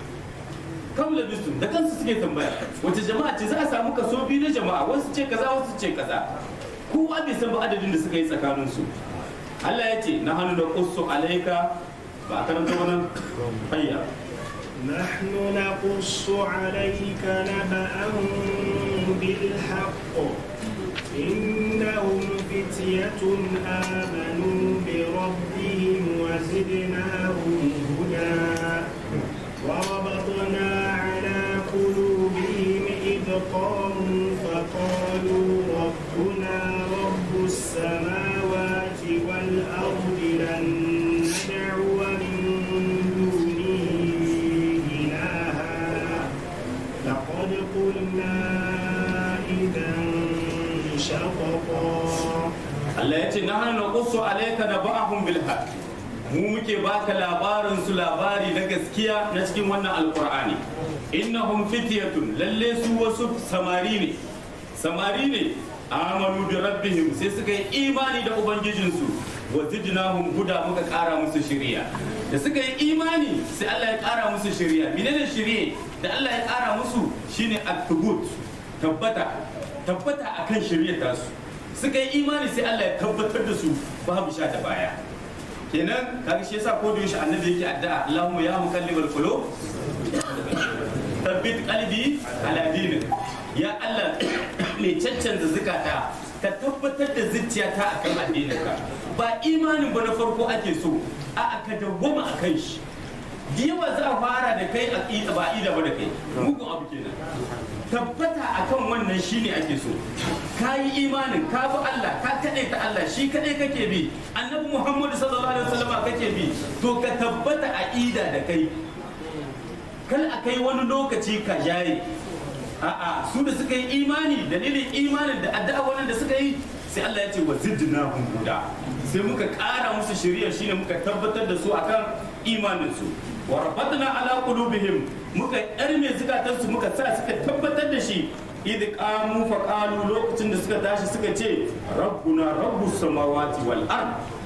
kam labistum da kansu suke tambaya wace jama'a ce za a samu kaso biyu na jama'a wasu ce kaza wasu ce kaza kowa bai san ba adadin da suka yi tsakanin su Allah ya ce na hannu da qussu alaika ba a karanta wannan hayya نحن نقص عليك نبأهم بالحق إنهم فتية آمنوا بربهم وزدناهم هدى وربطنا على قلوبهم إذ قاموا فقالوا ربنا رب السماوات والأرض لن ندعو من دونه إلها لقد قلنا إذا شططا Allah ya ce na hannu qussu alaika naba'ahum bil haqq mu muke baka labarin su labari na gaskiya na cikin wannan alqur'ani innahum fityatun lalle su wasu samari ne samari ne amanu bi rabbihim sai suka yi imani da ubangijinsu wa zidnahum huda muka kara musu shiriya da suka yi imani sai Allah ya kara musu shiriya menene shiriye da Allah ya kara musu shine at-tubut tabbata tabbata akan shiriyar tasu suka yi imani sai Allah ya tabbatar da su babu sha da baya kenan kaga shi yasa ko da yaushe annabi yake addu'a Allahumma ya muqallibal qulub tabbit qalbi ala dinik ya Allah ne caccanza zukata ka tabbatar da zuciyata akan addininka ba imanin ba na farko ake so a ka dawwama akan shi da yawa za a fara da kai aqida ba aqida ba da kai mugun abu kenan tabbata akan wannan shine ake so ka yi imanin ka bi Allah ka kaɗai ta Allah shi kaɗai kake bi annabi Muhammadu sallallahu alaihi wasallam kake bi to ka tabbata aqida da kai kal a kai wani lokaci ka jaye a'a su da suka yi imani dalilin imanin da addu'a wannan da suka yi sai Allah ya ce wa zidnahum huda sai muka ƙara musu shari'a shine muka tabbatar da su akan imanin su wa rabatna ala qulubihim muka yarme zukatansu muka sa suka tabbatar da shi idh qamu fa qalu lokacin da suka tashi suka ce rabbuna rabbus samawati wal ard ai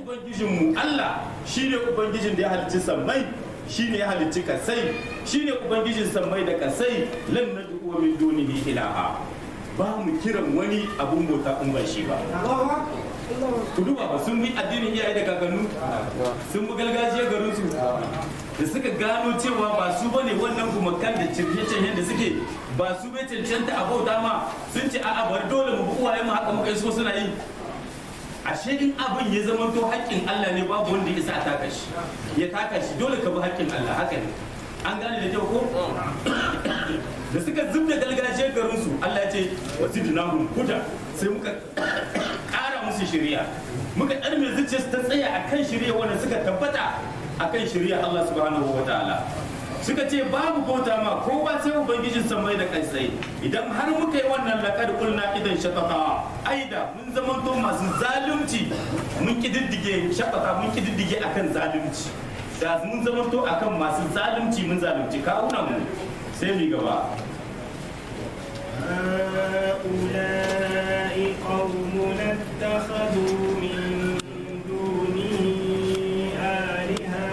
ubangijinmu Allah shine ubangijin da ya halicci sammai shine ya halicci kasai shine ubangijin sammai da kasai lan nad'u min dunihi ilaha ba mu kiran wani abun bauta in ba shi ba ku duba ba sun bi addinin iyaye da kakannu sun bi gargajiyar garin su da suka gano cewa ba su bane wannan gumakan da cirke-cirke da suke ba su bai cancanta a bauta ma sun ce a'a bari dole mu bi uwaye mu haka muka so suna yi ashe in abin ya zama to haƙƙin Allah ne babu wanda ya isa a taka shi ya taka shi dole ka bi haƙƙin Allah haka ne an gane da kyau ko da suka zubda gargajiyar garinsu Allah ya ce wasidnahum huda sai muka ƙara musu shari'a muka ɗarme zuciyarsu ta tsaya akan shari'a wanda suka tabbata akan shari'a Allah subhanahu wa ta'ala suka ce babu bauta ma ko ba sai ubangijin samai da kansai idan har muka yi wannan laƙar kulna idan shakata aida mun zama to masu zalunci mun kididdige shakata mun kididdige akan zalunci da mun zama to akan masu zalunci mun zalunci kawunan mu sai mu gaba هؤلاء قوم اتخذوا من دونه آلهة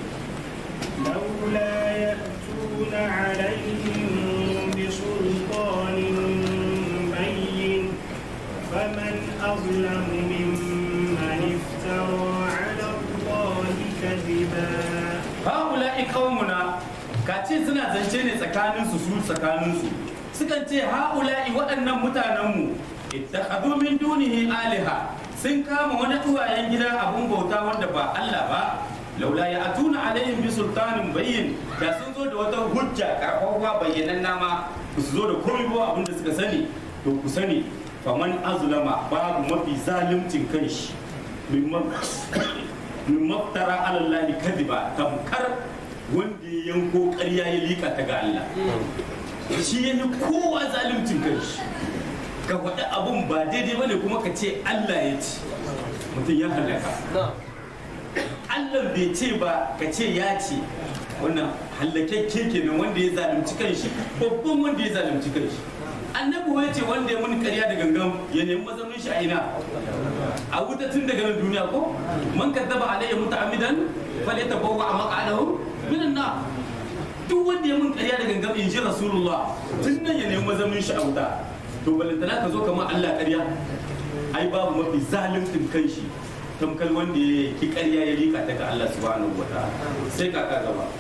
لولا يأتون عليهم بسلطان بين فمن أظلم ممن افترى على الله كذبا haula'i qaumuna ka ce suna zance ne tsakaninsu su tsakaninsu sukan ce haula'i waɗannan mutanenmu ittakhadhu min dunihi aliha sun kama wani tuwayen gida abun bauta wanda ba Allah ba laula ya atuna alaihim bi sultanin bayyin da sun zo da wata hujja karfafa bayyanan nama su zo da komai ba abin da suka sani to ku sani faman azlama babu mafi zalimcin kanshi mimman min maftara alallahi kadiba tamkar wanda ya yanko ƙarya ya lika ta ga Allah shi ya yi kowa zalimcin kanshi ka faɗi abun ba daidai bane kuma ka ce Allah ya ce mutum ya halaka Allah bai ce ba ka ce ya ce wannan hallakakke kenan wanda ya zalunci kanshi babban wanda ya zalunci kanshi annabi ya ce wanda ya mun ƙarya da gangan ya nemi mazaunin shi a ina a wuta tun daga nan duniya ko man kaddaba alayya muta'ammidan falyatabawwa maq'adahu minan nar duk wanda ya mun ƙarya da gangan in ji rasulullah tun nan ya nemi mazaunin shi a wuta to balantana ka zo kamar Allah ƙarya ai babu mafi zalimtin kanshi tamkal wanda ya ki ƙarya ya lika ta ga Allah subhanahu wa ta'ala sai kaka gaba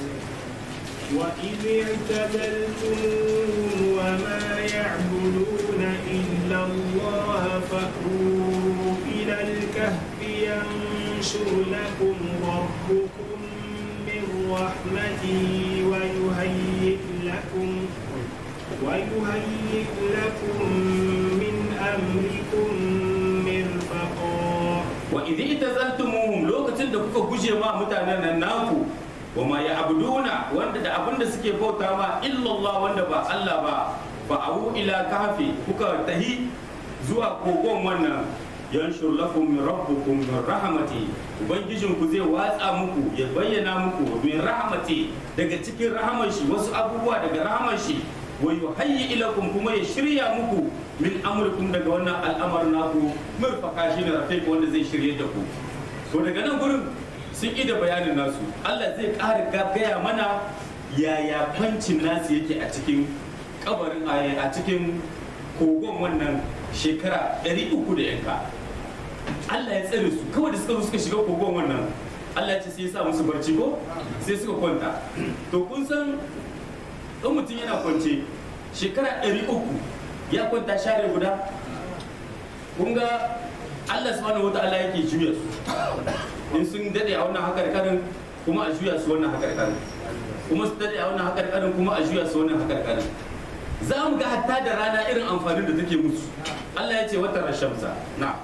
وإذ اعتزلتموهم وما يعبدون إلا الله فأووا إلى الكهف ينشر لكم ربكم من رحمته ويهيئ لكم ويهيئ لكم من أمركم مرفقا wa idh itazaltumuhum lokacin da kuka guje ma mutanen nan naku wa ma ya'buduna wanda da abinda suke bauta ma illallah wanda ba Allah ba fa au ila kahfi kuka tahi zuwa kogon wannan yanshur lakum min rabbukum min rahmati ubangijin ku zai watsa muku ya bayyana muku min rahmati daga cikin rahamar shi wasu abubuwa daga rahamar shi wa yuhayyi ilakum kuma ya shirya muku min amurkum daga wannan al'amar naku murfaka shi ne rafiq wanda zai shirye da ku to daga nan gurin sun da bayanin nasu Allah zai ƙara gaya mana yaya kwancin nasu yake a cikin kabarin a cikin kogon wannan shekara 300 da yanka Allah ya tsare su kawai da suka zo suka shiga kogon wannan Allah ya ce sai ya sa musu barci ko sai suka kwanta to kun san in mutum yana kwance shekara ɗari uku ya kwanta share guda kun ga Allah subhanahu wa ta'ala yake juya su in sun dade a wannan hakar karin kuma a juya su wannan hakar karin kuma su dade a wannan hakar karin kuma a juya su wannan hakar karin za mu ga hatta da rana irin amfanin da take musu Allah ya ce wata rashamsa na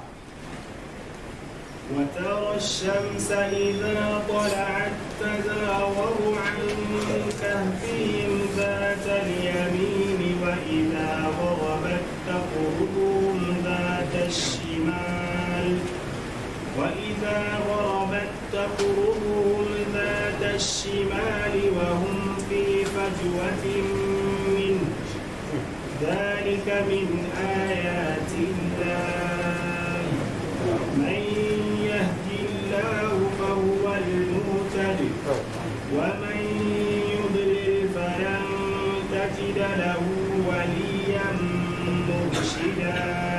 وترى الشمس إذا طلعت تزاور عن كهفهم ذات اليمين وإذا غربت تقرضهم ذات الشمال وإذا غربت تقرضهم ذات الشمال وهم في فجوة منه ذلك من آيات الله من يهد ومن يضلل فلن تجد له وليا مرشدا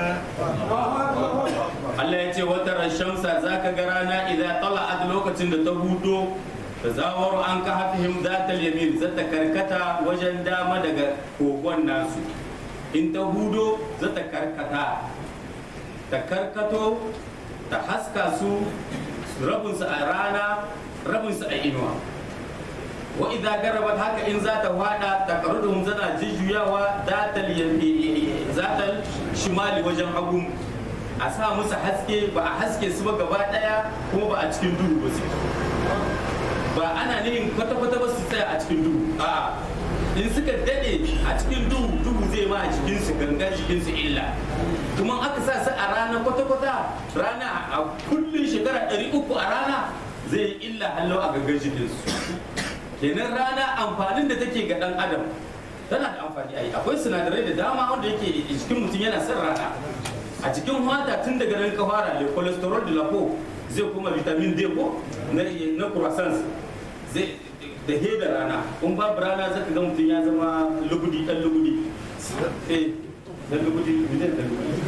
Allah ya ce wata shamsa za ka ga rana idan tala'at lokacin da ta hudo ta zawar an ka hafihim za ta yamin za ta karkata wajen dama daga kogon nasu in ta hudo za ta karkata ta karkato ta haska su rabinsu a rana rabinsu a inuwa wa idza garabat haka in za ta wada ta karuduhum zana jujjuyawa zatal zatal shimali wajen hagu a sa musu haske ba a haske su ba gaba daya kuma ba a cikin duhu ba su ba ana nihin kwata-kwata ba su tsaya a cikin duhu a in suka dade a cikin duhu duhu zai ma a jikinsu gangan jikinsu illa kuma aka sa su a rana kwata-kwata rana a kullum shekara 300 a rana zai yi illa hallo a gangan jikinsu kenan rana amfanin da take ga dan adam tana da amfani ai akwai sinadarai da dama wanda yake jikin mutum yana son rana a cikin wata tun daga nan ka fara le cholesterol de la peau zai kuma vitamin D ko na na croissants zai da he da rana kun babu rana zaka ga mutum ya zama lugudi dan lugudi eh dan lugudi mutum dan lugudi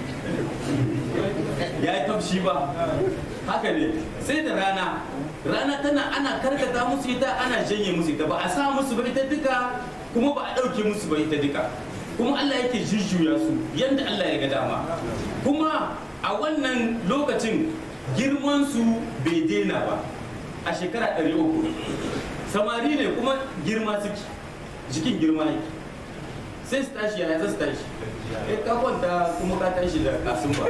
ya yi tafshi ba haka ne sai da rana rana tana ana karkata musu ita ana janye musu ita ba a sa musu ba ita duka kuma ba a ɗauke musu ba ita duka kuma Allah yake jujjuya su yadda Allah ya ga dama kuma a wannan lokacin girman su bai daina ba a shekara ɗari uku samari ne kuma girma suke jikin girma yake sai su tashi yaya za su tashi eh ka kwanta kuma ka tashi da kasun ba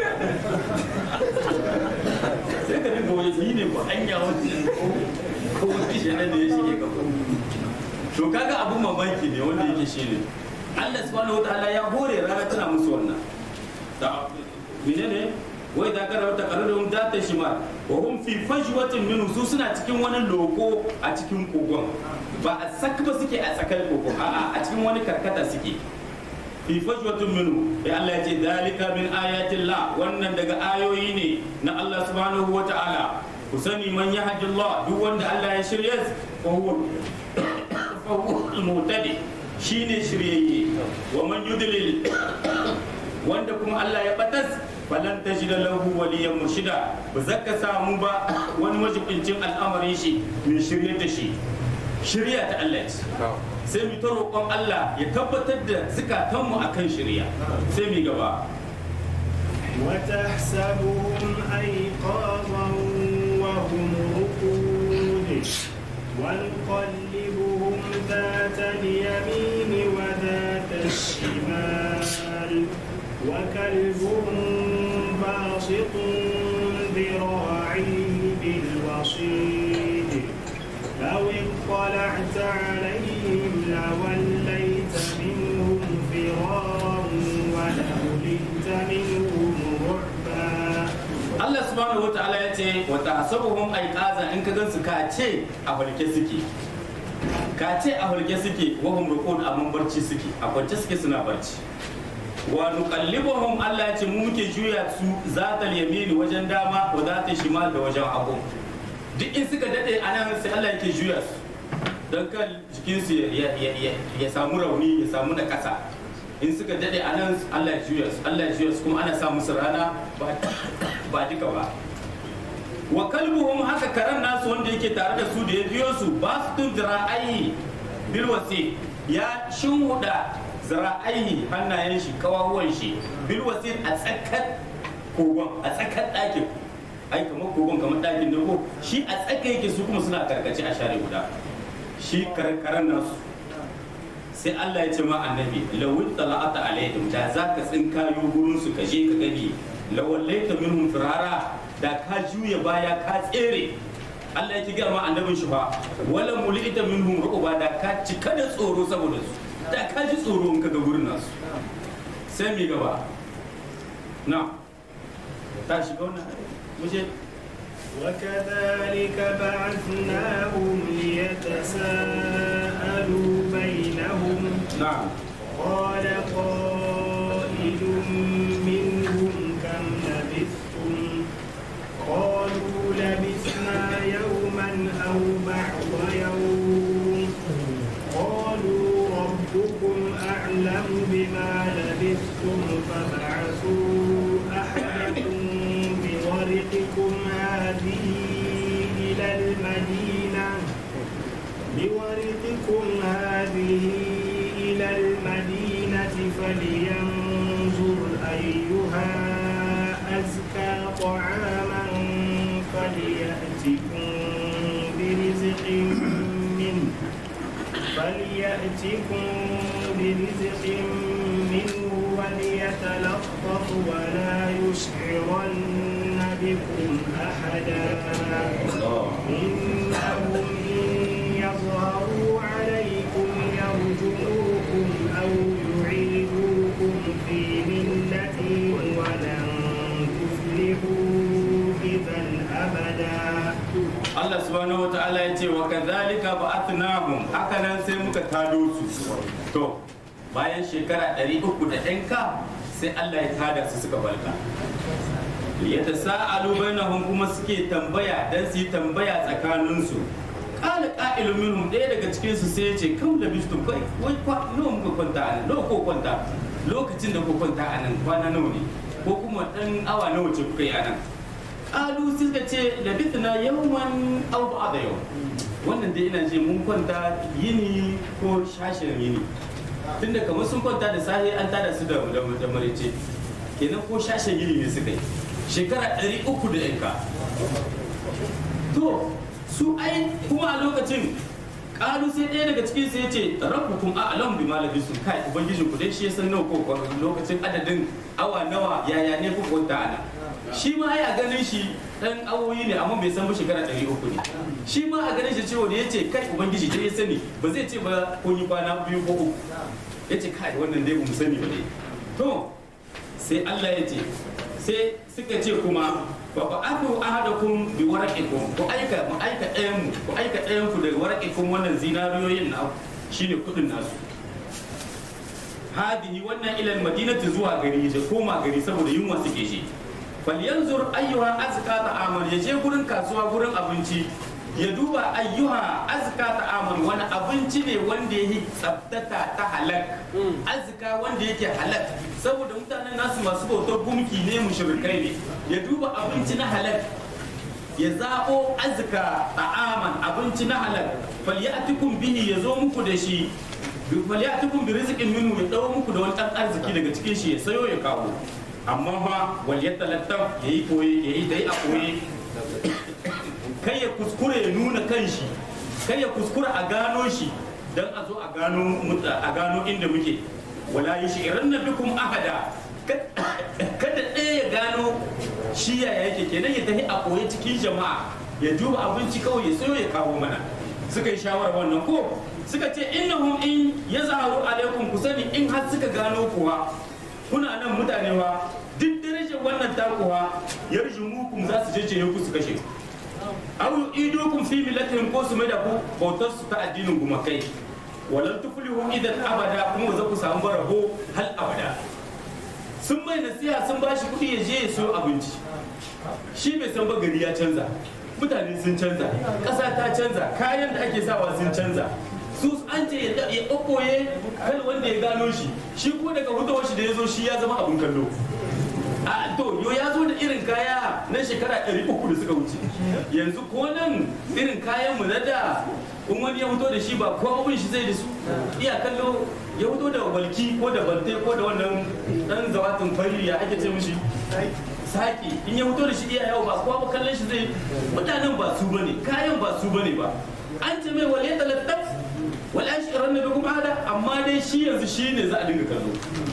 sai ka dinga wani yi ne ko anya wani ko wani shi da ya shige ka to kaga abun mamaki ne wanda yake shi ne Allah subhanahu wataala ya hore rana tana musu wannan da menene wai da kada wata qararun da ta shima wa hum fi fajwatin min su suna cikin wani loko a cikin kogon ba a sak ba suke a tsakar kogon a'a a cikin wani karkata suke fi fajwatin minhu ya Allah ya ce dalika min ayatin la wannan daga ayoyi ne na Allah subhanahu wataala ku sani man yahdillah duk wanda Allah ya shirye fa huwa fa huwa al-muhtadi shine shiryayye wa man yudlil wanda kuma Allah ya batas falan tajida lahu waliyan murshida ba zaka samu ba wani majibincin al'amarin shi mai shirye da shi shirya ta Allah ce sai mu ta roƙon Allah ya tabbatar da zukatanmu akan shirya sai mu gaba وتحسبهم أيقاظا وهم رقود ونقلبهم ذات اليمين وذات الشمال وكلبهم باسط ذراعيه بالوصيد لو اطلعت عليهم لوليت منهم فرارا ولملئت منهم رعبا Allah subhanahu wa ta'ala ya ce wa tahsabuhum ayqaza in ka gansu ka ce a hulke suke ka ce a hulke suke wa hum ruqud amma barci suke a kwance suke suna barci wa nuqallibuhum Allah ya ce mu muke juya su zatal yamini wajen dama wa zatal shimal da wajen hagu duk in suka dade a nan sai Allah yake juya su don kan jikinsu ya, ya, ya, ya samu rauni ya samu na kasa in suka dade a nan Allah ya juya su Allah ya juya su kuma ana sa musu rana ba ba duka ba wa kalbuhum haka karan nasu wanda yake tare da su da ya biyo su ba su tun zira'ayi bil wasi ya shinhuda zira'ayi hannayen shi kawawan shi bil wasi a tsakar kogon a tsakar ɗakin ai kamar kogon kamar ɗakin da ko shi a tsaka yake su kuma suna karkace a share guda shi karkaran nasu sai Allah ya ce ma annabi lawin tala'ata alaihim da za ka tsinkayo gurin su ka je ka gani lawallaita minhum firara da ka juya baya ka tsere Allah ya ki gaya ma annabin shi fa wala mulita minhum ru'ba da ka cika da tsoro saboda su da ka ji tsoro in ka ga gurin nasu sai mi gaba na ta shiga wannan muje وكذلك بعثناهم ليتساءلوا بينهم na'am قال قائل منهم كم لبثتم قالوا لبثنا يوما أو بعض يوم فلينظر أيها أزكى طعاما فليأتكم برزق منه فليأتكم برزق منه وليتلطف ولا يشعرن بكم أحدا إنهم إن يظهروا عليكم يرجموكم أو يعيدوكم في ملتهم ولن تفلحوا إذا أبدا Allah subhanahu wa ta'ala ya ce wa kadhalika ba'athnahum haka nan sai muka tado su to bayan shekara 300 da ɗanka sai Allah ya tada su suka balka yadda sa'alu bainahum kuma suke tambaya dan su yi tambaya tsakanin su qala qa'ilun minhum ɗaya daga cikin su sai ya ce kam da bistum kai wai kwa nawa muka kwanta a nan nawa ko kwanta lokacin da ku kwanta a nan kwana nawa ne ko kuma dan awa nawa ce kuka yi a nan kalu suka ce labithna yawman aw ba'da yau wannan dai ina ce mun kwanta yini ko shashin yini tunda kamar sun kwanta da safe an tada su da da da marice kenan ko shashin yini ne suka yi shekara ɗari uku da yanka to su ai kuma a lokacin kalu sai ɗaya daga cikin sai ya ce rabbukum a'lam bima labistum kai ubangijin ku dai shi ya san nawa ko lokacin adadin awa nawa yaya ne ku kwanta ana shi ma ya ganin shi dan awoyi ne amma bai san ba shekara ɗari uku ne shi ma a ganin shi cewa da ya ce kai ubangiji dai ya sani ba zai ce ba ko yi kwana biyu ko uku ya ce kai wannan dai mu sani ba dai to sai Allah ya ce sai suka ce kuma ba ba aku ahadakum bi waraqikum ku aika mu aika ɗayan mu ku aika ɗayan ku da waraqikum wannan zinariyoyin na shine kudin nasu hadihi wannan ilal madinati zuwa gari da koma gari saboda yunwa suke shi falyanzur ayyuha azka ta'amal ya je gurin kasuwa gurin abinci ya duba ayyuha azka ta'amal wani abinci ne wanda yake tsabtata ta halak azka wanda yake halak saboda mutanen nasu masu bautar gumki ne mushrikai ne ya duba abinci na halak ya zaɓo azka ta'aman abinci na halak falyatikum bihi ya zo muku da shi falyatikum bi rizqin minhu ya dawo muku da wani ɗan arziki daga cikin shi ya sayo ya kawo amma fa wal yatalattaf yayi koyi yayi dai a koyi kai ya kuskure ya nuna kanshi kai ya kuskura a gano shi dan a zo a gano a gano inda muke wala yushiranna bikum ahada kada ɗaya ya gano shi yaya yake kenan ya tafi a koyi cikin jama'a ya duba abinci kawai ya sayo ya kawo mana suka yi shawarar wannan ko suka ce innahum in yazharu alaikum ku sani in har suka gano kuwa kuna nan mutane wa duk darajar wannan takuwa yarjumukum za su jeje ku su kashe aw idukum fi millatihim ko su mai da ku bautar su ta addinin gumakai walan tuflihu idan abada kuma za ku samu barabo hal abada sun mai nasiha sun bashi kuɗi ya je ya siyo abinci shi bai san ba gari ya canza mutane sun canza ƙasa ta canza kayan da ake sawa sun canza su an ce ya ɓoɓɓoye kan wanda ya gano shi shi ko daga hutawar shi da ya zo shi ya zama abin kallo a to yo ya zo da irin kaya na shekara ɗari uku da suka wuce yanzu ko nan irin kayan mu na da in wani ya fito da shi ba ko abin shi zai da su iya kallo ya fito da balki ko da balte ko da wannan dan zawatin fari ya ake ce mishi saki in ya fito da shi iya yawo ba kowa ba kallon shi zai mutanen ba su bane kayan ba su bane ba an ce mai wale talattaf wala shirin da kuma hada amma dai shi yanzu shi ne za a dinga kallo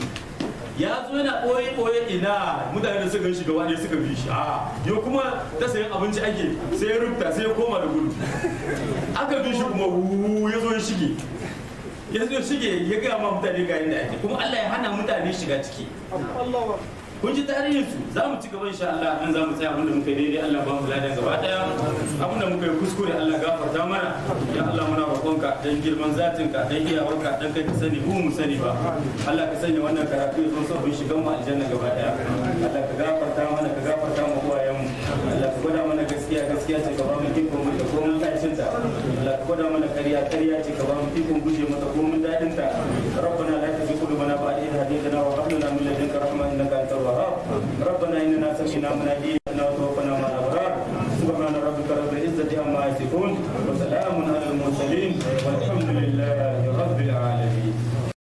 ya zo yana ɓoye ɓoye ina mutane da suka shi gaba ɗaya suka bi shi a yau kuma ta sayan abinci ake sai ya rubuta sai ya koma da gudu aka bi shi kuma wuuu ya zo ya shige ya zo shige ya gaya ma mutane ga yadda ake kuma Allah ya hana mutane shiga ciki kun ji tarihin su za mu ci gaba insha Allah nan za mu tsaya abinda muka yi daidai Allah ba mu ladan gaba daya abinda muka yi kuskure Allah gafarta mana ya Allah muna roƙonka dan girman zatinka dan iyawarka dan kai ka sani mu mu sani ba Allah ka sanya wannan karatu ya zo sabbin shigan mu aljanna gaba daya Allah ka gafarta mana ka gafarta mu uwayen mu Allah ka gwada mana gaskiya gaskiya ce ka ba mu ikon mu da komai tashin ta Allah ka gwada mana ƙarya ƙarya ce ka ba mu ikon guje mata komai dadin ta ربنا لا تزغ قلوبنا بعد إذ هديتنا وهب لنا من لدنك رحمة إنك أنت الوهاب ربنا إننا سمعنا مناديا وتوفنا مع الأبرار سبحان ربك رب العزة عما يصفون وسلام على المرسلين